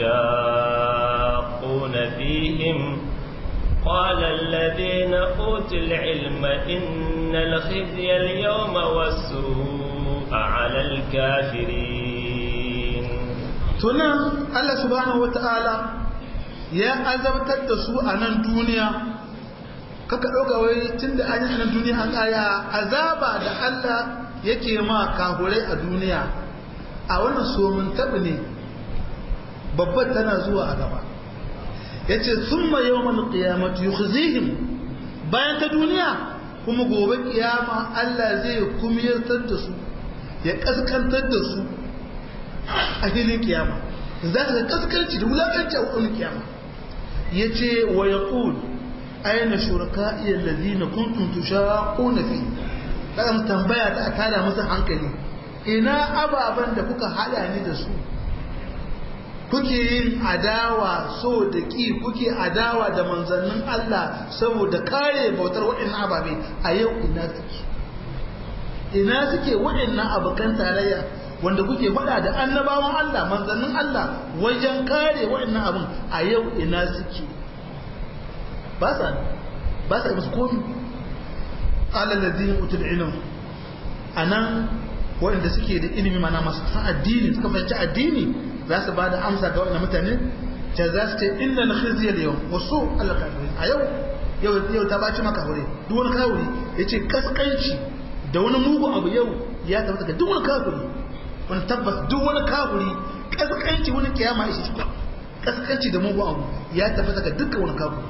تشاقون فيهم قال الذين أوتوا العلم إن الخزي اليوم والسوء على الكافرين tunan Allah subhanahu wata'ala ya azabtar da su a nan duniya kaka ɗauka wai tun da an yi nan duniya an ƙaya azaba da Allah yake ma kahurai a duniya a wannan somin taɓi ne babbar tana zuwa a gaba ya ce sun ma yau mana ƙiyamatu yukhzihim bayan ta duniya kuma gobe ƙiyama Allah zai kumiyartar da su ya ƙaskantar da su a filin kiyama za ka ga ƙaskanci da wulaƙanci a wani kiyama ya ce wa ya aina shuraka'i allazina kuntum tushaquna fi dan tambaya ta tada musu hankali ina ababan da kuka hada ni da su kuke yin adawa so da ki kuke adawa da manzannin Allah saboda kare bautar waɗannan ababe a yau ina suke ina suke waɗannan abukan tarayya wanda kuke faɗa da annabawan Allah manzannin Allah wajen kare waɗannan abin a yau ina suke ba sa ba sa musu komi alalladin utul ilm anan waɗanda suke da ilimi mana masu san addini suka fahimci addini za su ba da amsa ga waɗannan mutane ta za su ce inna na khizya da yau wasu Allah kafirin a yau yau yau ta baci maka hure duk wani kafiri ya ce kaskanci da wani mugun abu yau ya tabbata ga duk wani kafiri wani tabbas duk wani kafiri kaskanci wani kiyama ya shi kaskanci da mugun abu ya tabbata ga dukkan wani kafiri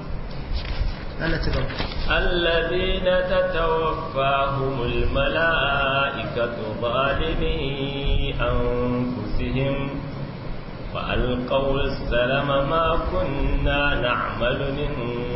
الذين تتوفاهم الملائكة ظالمي أنفسهم وألقوا السلم ما كنا نعمل من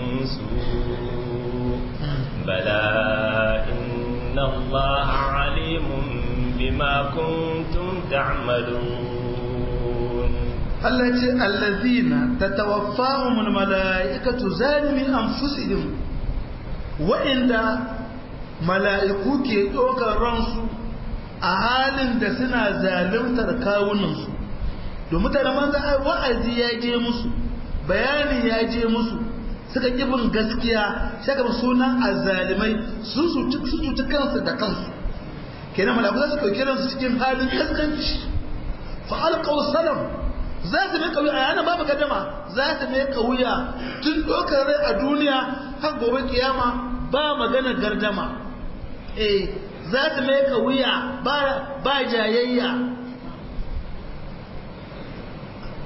سوء بلى إن الله عليم بما كنتم تعملون Allah ce allazina tatawaffahumul mala'ikatu zalimi anfusihim wa'inda mala'iku ke ɗaukar ransu a halin da suna zaluntar kawunansu da mutane manzo ai wa'azi ya je musu bayani ya je musu suka kibin gaskiya saka sunan azzalimai sun su cuci kansu da kansu kenan mala'iku za su ɗauki ransu cikin halin kaskanci fa alqaw salam za su mai kauya a yana babu gadama za su mai kauya tun dokar rai a duniya har gobe kiyama ba magana gardama eh za su mai kauya ba ba jayayya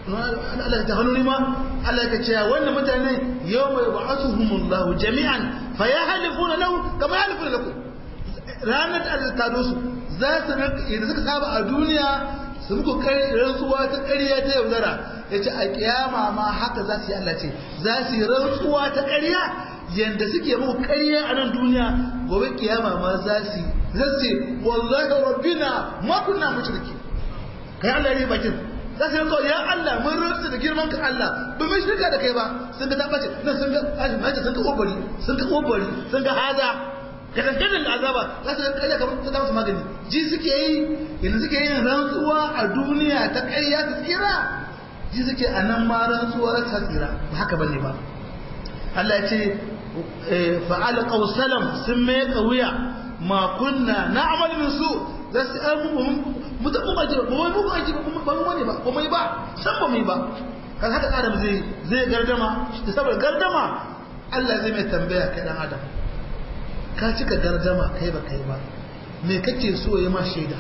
Allah ta hannu ma Allah ka ce wannan mutane yau mai ba'atuhumullahu jami'an fa ya halifuna lahu kama ya halifuna lakum ranar da Allah ta dosu za su idan suka saba a duniya su muku kai rantsuwa ta ƙarya ta yaudara yace a kiyama ma haka za su yi Allah ce za su yi rantsuwa ta ƙarya yanda suke muku ƙarya a nan duniya gobe kiyama ma za su za su ce wallahi rabbina ma kunna mushriki kai Allah ne bakin za su yanzu ya Allah mun rantsa da girman ka Allah ba mai shirka da kai ba sun ga tabbace nan sun ga ajin sun ga obari sun ga obari sun ga haza ka dangadan da azaba za su ga kai kamar ta dawo magani ji suke yi yanzu suke yin rantsuwa a duniya ta ƙarya ta tsira ji suke a nan ma rantsuwar ta tsira ba haka bane ba Allah ya ce fa'ala qawsalam sun mai wuya ma kunna na'mal min su za su an mutum mu aji ba mu mu aji ba ba mu wani ba ba mai ba san ba mai ba kan haka adam zai zai gardama da saboda gardama Allah zai mai tambaya kai dan adam ka cika gardama kai ba kai ba me kake so ya ma shaida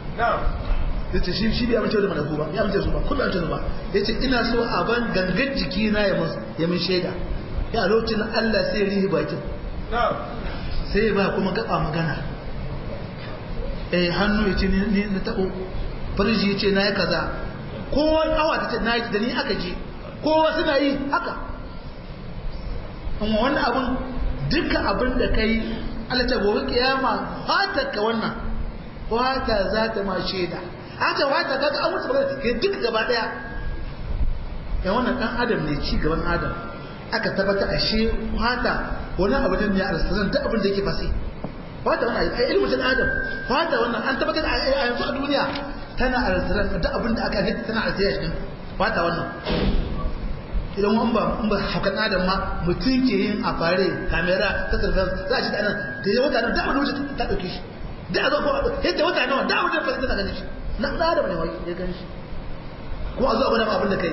yace shi shi bai amince da malaku ba ya amince su ba kuma amince su ba yace ina so a ban gangan jiki na ya musu ya min shaida ya lokacin Allah sai ya rihi bakin sai ba kuma gaba magana eh hannu ya ce ni na taɓo farji ya ce na yi kaza kowa awa ta ce na yi da ni aka je kowa suna yi haka amma wannan abin dukkan abin da ka yi alata gobe kiyama fata ka wannan fata za ta ma shaida hata fata ka an wuce magana ke duk gaba daya ya wannan dan adam ne ci gaban adam aka tabbata ashe fata wani abu ne ya alstazan duk abin da yake fasi fata wannan ai ilmu ta adam fata wannan an tabbatar a yanzu a duniya tana alstazan duk abin da aka yi tana alstazan shi fata wannan idan wani ba in ba haukan adam ma mutum ke yin a fare kamera ta surveillance za a ci da nan da ya wata da abin da wuce ta ɗauke shi da a zo ko yadda wata nawa da abin da fasa tana ganin shi na ɗan adam ne wai ya gani shi kuma a zo a gwada ma abin da kai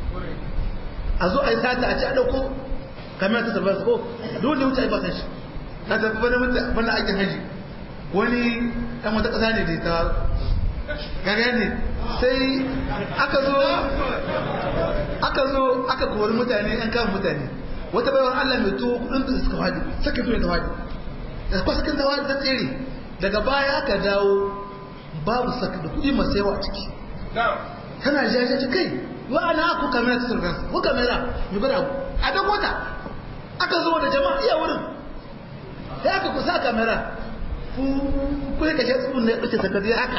a zo a yi sata a ci a ɗauko kamera ta surveillance ko dole wuce a yi basan shi na tafi wani mutum wani aikin haji wani ɗan wata ƙasa ne da ta gaga ne sai aka zo aka zo aka kori mutane an kama mutane wata baiwar Allah mai tuwo kudin da suka fadi saka tuwo ta fadi da kwa sakin ta fadi ta tsere daga baya aka dawo babu saka da kudi masu yawa a ciki tana jajace kai wa ana ku kamera ta surveillance ko kamera mai gwada a dan wata aka zo da jama'a iya wurin sai aka kusa kamera ku ya kashe tsugun da ya ɓace sakadi haka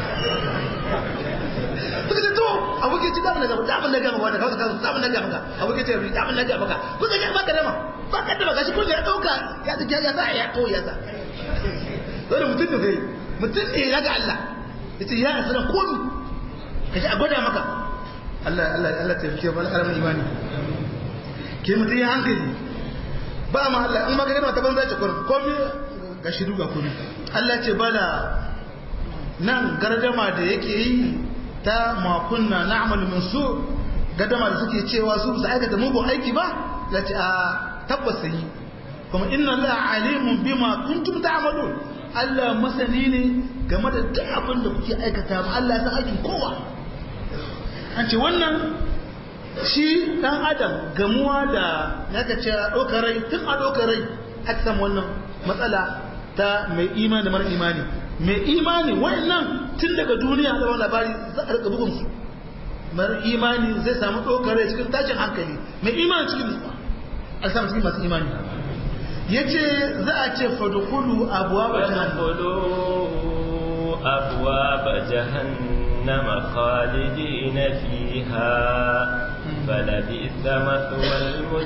suka ce to abokin ci damu na gaba damu na gaba wanda kawai kawai damu na gaba ka abokin ce ri damu na gaba ka kun ga ba ka dama ba ka dama gashi kun ya dauka ya ya ya za ya to ya za dole mutum ne kai mutum ne ya ga Allah yace ya asira komi kaje a gwada maka Allah Allah Allah ta fice bal karamin imani ke mutum ya hankali ba ma Allah in magana ta banza ce kurin komi ga shiru ga komi Allah ce bala nan gardama da yake yi ta makunna na'mal min su gadama da suke cewa su su aikata mugun aiki ba ya ce a tabbas yi kuma inna la alimun bima kuntum ta'malun Allah masani ne game da duk abin da kuke aikata ba Allah ya san aikin kowa an ce wannan shi dan adam gamuwa da yaka ce a ɗaukar rai tun a ɗaukar rai aka samu wannan matsala ta mai imani da mara imani mai imani wannan tun daga duniya da wani labari za a rika bugun su mara imani zai samu ɗaukar rai cikin tashin hankali mai imani cikin nutsuwa a samu cikin masu imani ya ce za a ce fadukulu abuwa ba أبواب جهنم خالدين فيها فلبئس مثوى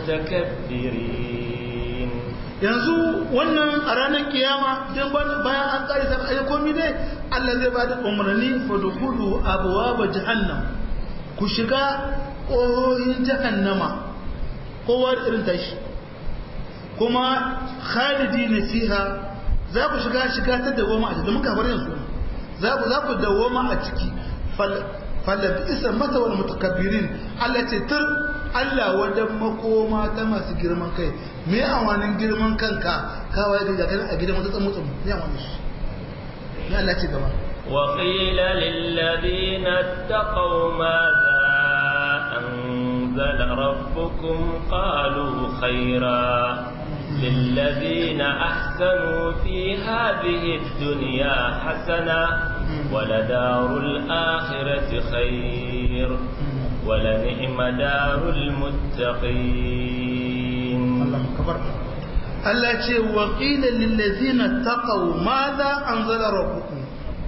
المتكبرين yanzu wannan a ranar kiyama don bayan an tsari sa ayi komi dai Allah zai ba da umarni fa dukulu abwaaba jahannam ku shiga ƙohoyin jahannama kowa da irin tashi kuma khalidi na fiha za ku shiga shiga ta dawoma a cikin muka bar yanzu za ku za ku dawoma a ciki falabi isa mata wal mutakabbirin Allah ce tur Allah wadan makoma ta masu girman kai me awanin girman kanka kawai da gagan a gidan wata tsamutsun me awanin shi ya Allah ce gaba وقيل للذين اتقوا ماذا أنزل ربكم قالوا خيرا للذين أحسنوا في هذه الدنيا حسنة ولدار الآخرة خير ولنعم دار المتقين الله أكبر Allah ce wa ƙila lillazina taqaw madha anzala rabbukum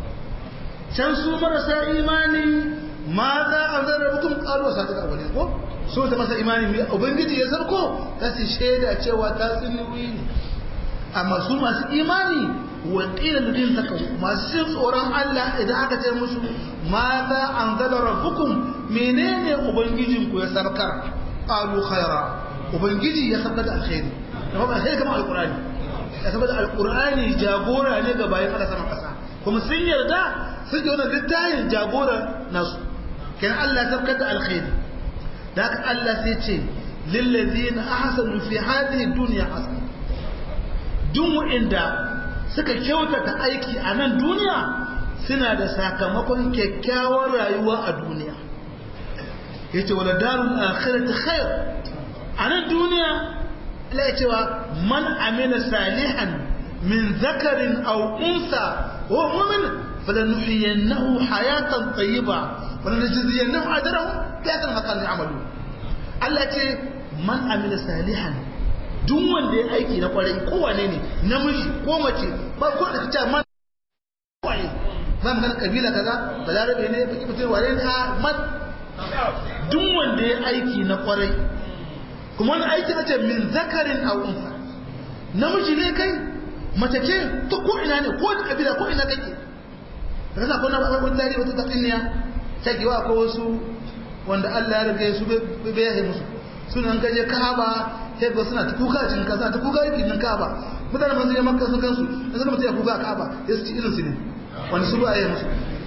can su marasa imani madha anzala rabbukum qalu sadaka wani ko so ta masa imani mai ubangiji ya sarko ta ce shaida cewa ta tsinuwi ne amma su masu imani wa ƙila lillazina taqaw masu jin tsoron Allah idan aka ce musu madha anzala rabbukum menene ubangijinku ya sarkar qalu khaira ubangiji ya sarkar da alkhairi da ba sai kamar alkurani ya saboda alkurani jagora ne ga bayan Allah sama kasa kuma sun yarda sun ji wannan littafin jagora nasu kan Allah sabkar da alkhairi da haka Allah sai ce lillazina ahsanu fi hadhihi dunya hasana duk wanda suka kyautata aiki a nan duniya suna da sakamakon kyakkyawar rayuwa a duniya yace wala darul akhirati khair a nan duniya Allah ya cewa man amila salihan min zakarin aw unsa wa mu'min falanuhyiyannahu hayatan tayyiba wa lanajziyannahu ajrahu bi ahsani ma kanu ya'malu Allah ce man amila salihan duk wanda ya aiki na kwarai ko wane ne namiji ko mace ba ko da kace man kwarai ba magana kabila kaza balarabe ne baki mutum wane ne a man duk wanda ya aiki na kwarai kuma wani aiki na ce min zakarin a unsa namiji ne kai mace ce ta ko ina ne ko da kabila ko ina kake da kasa kuna ba wani tarihi wata tatsiniya ta giwa ko wasu wanda Allah ya rage su bai yahe musu sunan gaje Ka'aba sai ga suna ta kuka cikin kasa ta kuka yake cikin Ka'aba mutane mun je Makka sun gansu da suka mutu ya kuka Ka'aba ya su ci irin su ne wanda su ba a yi musu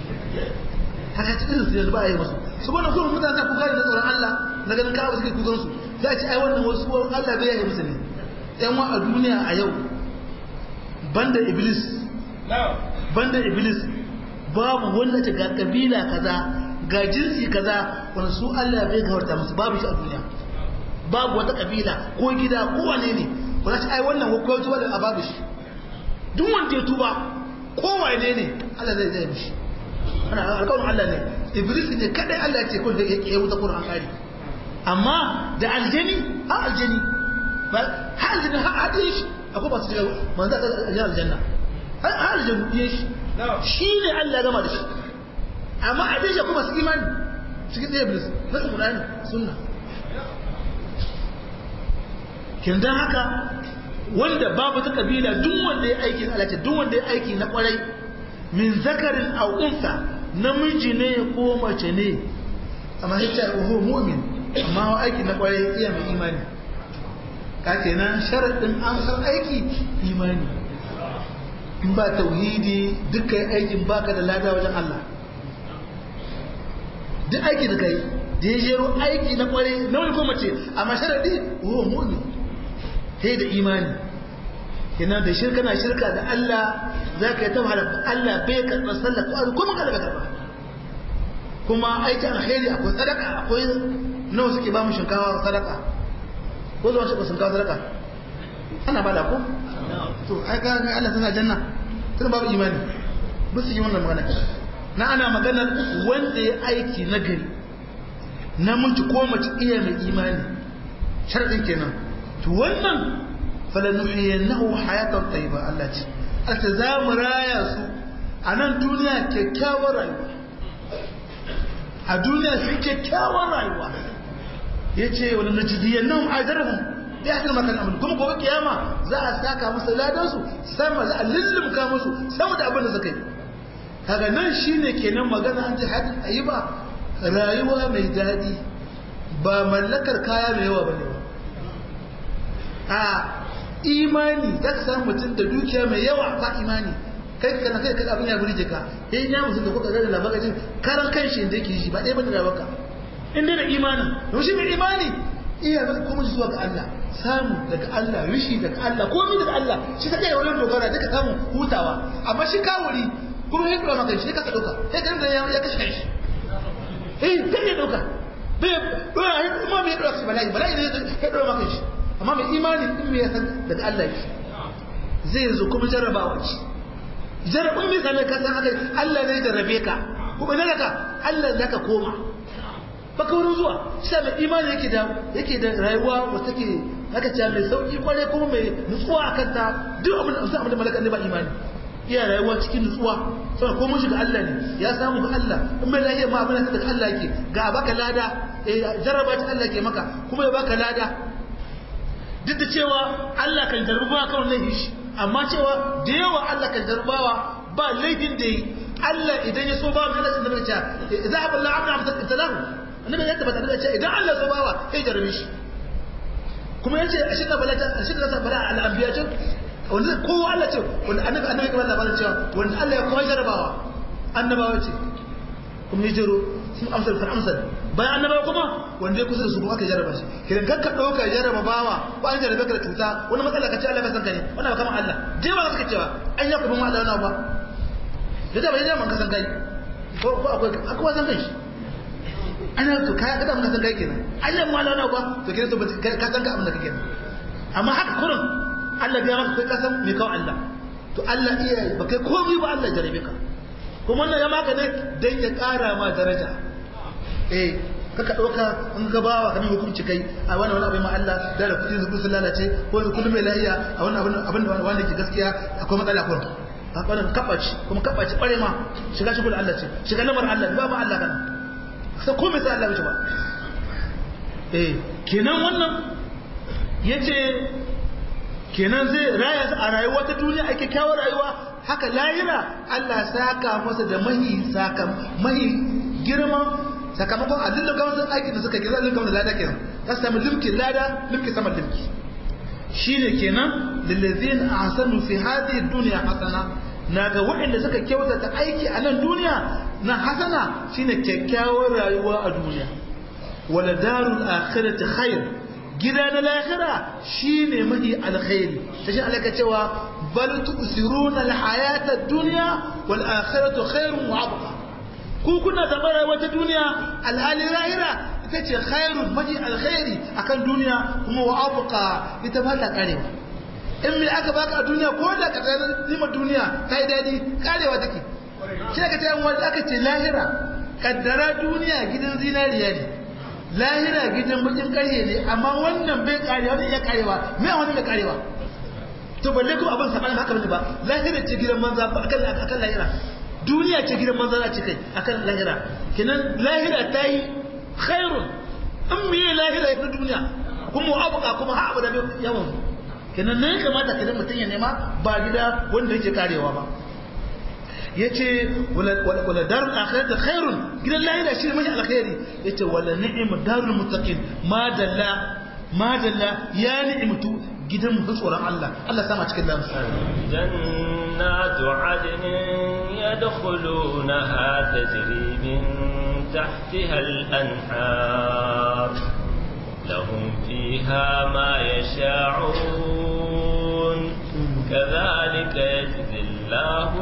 haka ci irin su ne ba a yi musu su wannan kuma mutane ta kuka da tsoron Allah na ganin Ka'aba suke kukan su za a ci ai wannan wasu Allah bai yahe musu ne yan wa a duniya a yau banda iblis banda iblis babu wanda ta ga kabila kaza ga jinsi kaza wanda su Allah bai gawarta musu babu shi a duniya babu wata kabila ko gida ko wane ne ba za ta ai wannan ko tuba da babu shi duk wanda ya tuba ko wane ne Allah zai zai mishi ana alƙawarin Allah ne iblis ne kadai Allah ya ce ko da ya wuta Qur'an kari amma da aljani ha aljani ba ha aljani ha hadin shi akwai ba su shiga manzo da aljanna ha aljani yin shi shi ne Allah gama da shi amma hadin shi kuma su imani cikin da iblis na Qur'ani sunna kin dan haka wanda babu ta kabila duk wanda ya aiki Allah ce duk wanda ya aiki na kwarai min zakarin aw unsa namiji ne ko mace ne amma yace wa mu'min amma wa aiki na kwarai iya mai imani ka kenan sharadin an san aiki imani in ba tauhidi dukkan aikin baka da lada wajen Allah duk aiki da kai da ya jero aiki na kwarai na wani ko mace amma sharadi wa mu'min sai da imani kenan da shirka na shirka da Allah za ka yi ta wahala Allah bai karɓa sallah ko kuma kada ka karɓa kuma aikin alheri akwai sadaka akwai nawa suke ba mu shinkawa sadaka ko zuwa shi shinkawa sadaka ana bada ko to ai ka ga Allah tana janna tana babu imani ba su yi wannan magana na ana magana wanda ya aiki na gari namiji ko mace iya mai imani sharadin kenan to wannan falanuhiyannahu hayatan tayyiba Allah ce ata za mu raya su a nan duniya kyakkyawar rayuwa a duniya su kyakkyawar rayuwa yace wala najziyannahum ajrahum bi ahsani ma kanu amalun kuma gobe kiyama za a saka musu ladan su sama za a lullumka musu sama da abin da suka yi kaga nan shine kenan magana an ji hadin ayiba rayuwa mai daɗi ba mallakar kaya mai yawa bane ba a imani za ka samu mutum da dukiya mai yawa ba imani kai kana kai kai abin ya burge ka eh ya musu da kuka ga labarin jin karan kanshi inda yake shi ba ɗaya bane da baka in dai da imani to shi mai imani iya maka kuma zuwa ga Allah samu daga Allah rishi daga Allah komai daga Allah shi take da wannan dogara duka samu hutawa amma shi kawuri kuma ya dora maka shi ka dauka sai kan da ya kashe shi eh kai ya dauka bai dora shi kuma bai dora shi bala'i bala'i ne ya dora maka shi amma mai imani in mai san daga Allah yake zai zo kuma jarrabawa ce jarrabin mai same ka san haka Allah ne jarrabe ka kuma ne ka Allah ne ka koma baka wurin zuwa sai mai imani yake da yake da rayuwa wata take haka ce mai sauki kware kuma mai nutsuwa akan ta duk abin da abin da malaka ne ba imani iya rayuwa cikin nutsuwa saboda ko mun shiga Allah ne ya samu ga Allah in mai lafiya ma abin da daga Allah yake ga baka lada eh jarraba ta Allah ke maka kuma ya baka lada duk da cewa Allah kan jarraba kan laifin shi amma cewa da yawa Allah kan jarrabawa ba laifin da yi Allah idan ya so ba mu Allah da ce idan abin la abda abda talahu annabi ya tabbata da cewa idan Allah so bawa sai jarrabe shi kuma yace ashidda balata ashidda sa bala al anbiya ce wanda kowa Allah ce wanda annabi annabi kamar labarin cewa wanda Allah ya kowa jarrabawa annabawa ce kuma ya jiro sun amsar fa amsar bayan annabawa kuma wanda ya kusa da su kuma aka jarraba shi kidan kakka dauka jarraba bawa ko an jarrabe ka da cuta wani matsala ka ce Allah ka san ka ne wannan ba kamar Allah je ba suka cewa an ya kuma Allah wannan ba da da bai da man ka san kai ko ko akwai akwai san kai an ya to kai ka da mun san kai kenan an ya mu Allah ba to kidan to ka san ka abin da kake amma haka kurin Allah biya maka kai ka san me kawo Allah to Allah iya ba kai komai ba Allah jarrabe ka kuma wannan ya maka ne dan ya kara ma daraja eh kaka ɗauka in ka bawa kamar hukunci kai a wani wani abin ma Allah da da kudin zuku sun lalace ko da kullum mai lahiya a wani abin abin da wanda ke gaskiya akwai matsala ko a wannan kabaci kuma kabaci bare ma shiga shi Allah ce shiga lamar Allah ba ma Allah kana sai ko mai sai Allah ba eh kenan wannan yace kenan zai raya a rayuwa ta duniya ake kyawar rayuwa haka lahira Allah saka masa da mahi saka mahi girman sakamakon a lullun gawar sun aikin da suka gina lullun gawar da lada kenan ta sami limkin lada limki sama limki shi ne kenan lillazin a hasanu fi hadi duniya hasana na ga waɗanda suka kyautata aiki a nan duniya na hasana shine kyakkyawar rayuwa a duniya wala darul akhirati khair gida na lahira shine mahi alkhairi tashi alaka cewa bal tu'siruna alhayata ad-dunya wal akhiratu khairun wa abqa ku kuna zaɓar rayuwar ta duniya alhali lahira ita ce khairun maji alkhairi akan duniya kuma wa abuka ita ba ta karewa in me aka baka a duniya ko da ka tsaya nima duniya ta yi daɗi karewa take shi aka ce wanda aka ce lahira kaddara duniya gidan zinariya ne lahira gidan bakin karye ne amma wannan bai karewa wannan iya karewa me wani bai karewa to balle ko abin sabanin haka bane ba lahira ce gidan manza ba akan akan lahira duniya ce gidan manzana ce kai akan lahira kenan lahira ta yi khairun in miye lahira ya fi duniya kuma abuka kuma ha abu da yawan kenan ne kamata kenan mutum ya nema ba gida wanda yake karewa ba ya ce wala darul akhirat khairun gidan lahira shi ne mai alkhairi ya ce wala ni'im darul muttaqin madalla madalla ya ni'imtu gidan mu tsoron Allah Allah sama cikin lamu jannatu adnin yadkhulunaha tajri min tahtiha al-anhar lahum fiha ma yasha'un kadhalika yajzi Allahu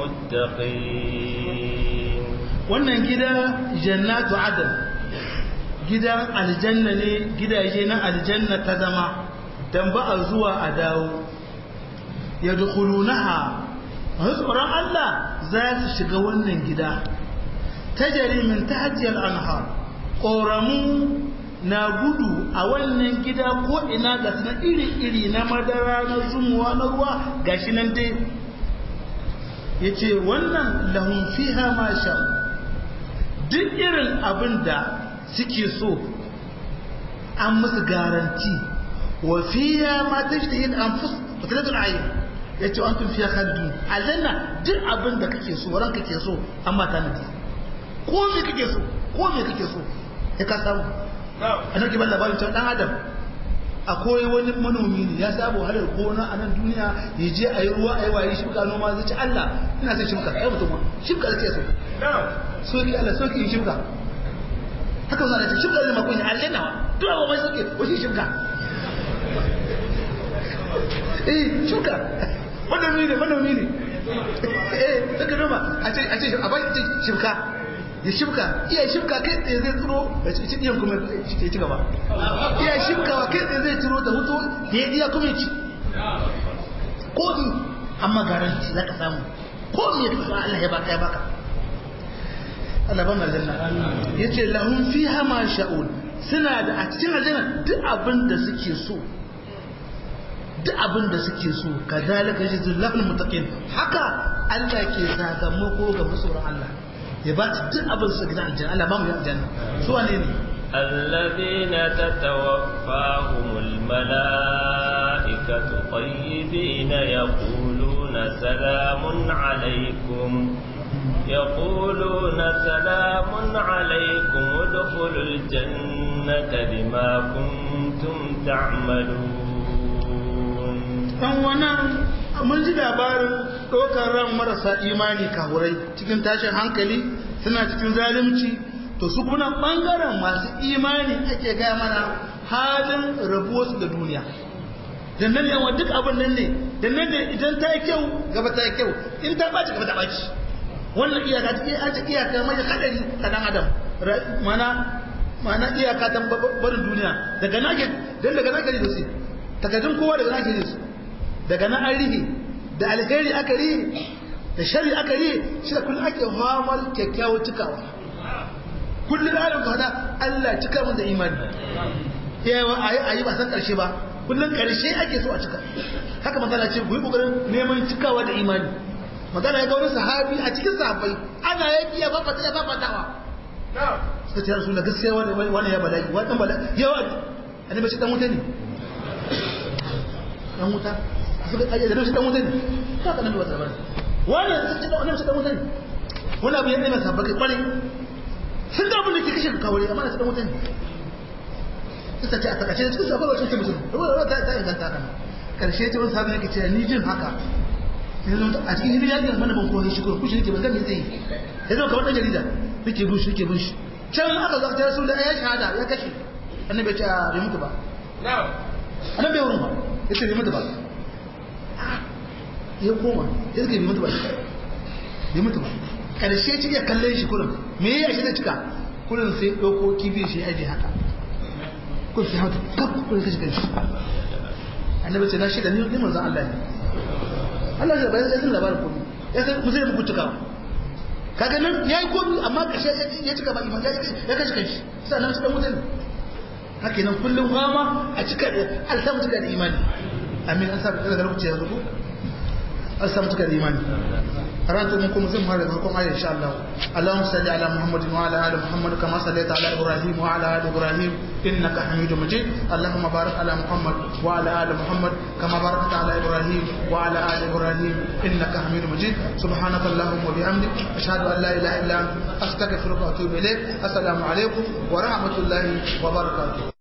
al-muttaqin wannan gida jannatu adn gidan aljanna ne gidaje na aljanna ta zama dan ba a zuwa a dawo ya dukulunaha masu tsoron Allah za su shiga wannan gida ta jarimin ta hajjiyar anhar ƙoramu na gudu a wannan gida ko ina ga na iri-iri na madara na zumuwa na ruwa gashi nan dai ya ce wannan lahun fiha ma sha duk irin abin da suke so an musu garanti وفيها ما تشتهي الانفس وتلد العين yace an tun fiya khalidun aljanna duk abin da kake so ranka kake so amma ta nadi ko me kake so ko me kake so ya ka samu anan ki ban labarin cewa dan adam akwai wani manomi ne ya sabo halar gona a nan duniya ya je a yi ruwa a yi waye shibka noma zai ci Allah ina son shibka ai mutum shibka da ce so so ki Allah so ki shibka haka zan ce shibka da makon aljanna duk abu mai soke wani shibka eh shuka manomi ne manomi ne eh daga noma a ce a ce a bai shimka ya shibka iya shibka kai tsaye zai tsiro da ci iyan kuma ya ci gaba iya shibkawa kai tsaye zai tsiro da hutu da ya iya kuma ya ci ko ni amma garanti za ka samu ko me ka sa Allah ya baka ya baka Allah ban aljanna yace lahum fiha ma sha'un suna da a cikin aljanna duk abin da suke so duk abin da suke so kazalika yajzul muttaqin haka Allah ke sakamako ga masoran Allah ya ba su duk abin su gidan aljanna Allah ba mu aljanna su wane ne الذين تتوفاهم الملائكة طيبين يقولون سلام عليكم يقولون سلام عليكم ادخلوا الجنة بما كنتم تعملون dan wannan mun ji labarin ɗaukar ran marasa imani kahurai cikin tashin hankali suna cikin zalunci to su kuma ɓangaren masu imani ake gaya mana halin rabuwarsu da duniya da nan yawa duk abin nan ne da nan ne idan ta yi kyau gaba ta yi kyau in ta ɓaci gaba ta ɓaci wannan iyaka ta iya aji iyaka mai hadari ta dan adam mana mana iyaka ta barin duniya daga nake dan daga nake da su takardun kowa daga nake da su daga nan an rihe da alheri aka rihe da shari aka rihe shi da kullum ake hamar kyakkyawar cikawa kullum ayon fada Allah cika mun da imani yawa a yi ba san karshe ba kullum karshe ake so a cika haka magana ce ku yi kokarin neman cikawa da imani magana ya ga wani sahabi a cikin sahabbai ana yaki ya fafata ya fafatawa suka ce rasu da gaskiya wani ya bala'i wani dan bala'i yawa annabi shi dan wuta ne dan wuta suka kaje da dan wuta ne ka ka nan wata bane wani suka ce annabi shi dan wuta ne wani abu ya dai masa baka kware sun da abin da ke kashe kawai amma na dan wuta ne suka ce a takace cikin sabon wacce ce mutum ruwa ta ta inganta kan karshe ce wani sahabi yake ce ni jin haka a cikin hidin yakin mana ban koyi shi ko kushi nake ban ga me zai yi ya zo kamar dan jarida nake bin shi nake bin shi can aka zo ta rasul da ya shahada ya kashe annabi ya ce a bai mutu ba annabi ya wurin ba ya ce bai mutu ba ya koma ya ce bai mutu ba bai mutu ba karshe ci ya kallon shi kullum me ya shi da cika kullum sai dauko kibi shi ya aje haka kun sai hauta kaf kullum kashi kanshi annabi ce na shi da ni manzon Allah ne Allah ya bayan sai labarin komai ya san mu zai muku cikawa kaga nan yayi komai amma kashe ya cika ba iman ya kashe kanshi sai nan cikin mutane haka nan kullum fama a cika an samu cika da imani amin an samu daga lokaci yanzu ko an samu cika da imani karatu mun kuma zan fara farkon ayat insha Allah Allahumma salli ala Muhammadin wa ala ali Muhammad kama sallaita ala Ibrahim wa ala ali Ibrahim innaka Hamidum Majid Allahumma barik ala Muhammad wa ala ali Muhammad kama barakta ala Ibrahim wa ala ali Ibrahim innaka Hamidum Majid subhanaka Allahumma wa bihamdik ashhadu an la ilaha illa anta astaghfiruka wa atubu ilayk assalamu alaikum wa rahmatullahi wa barakatuh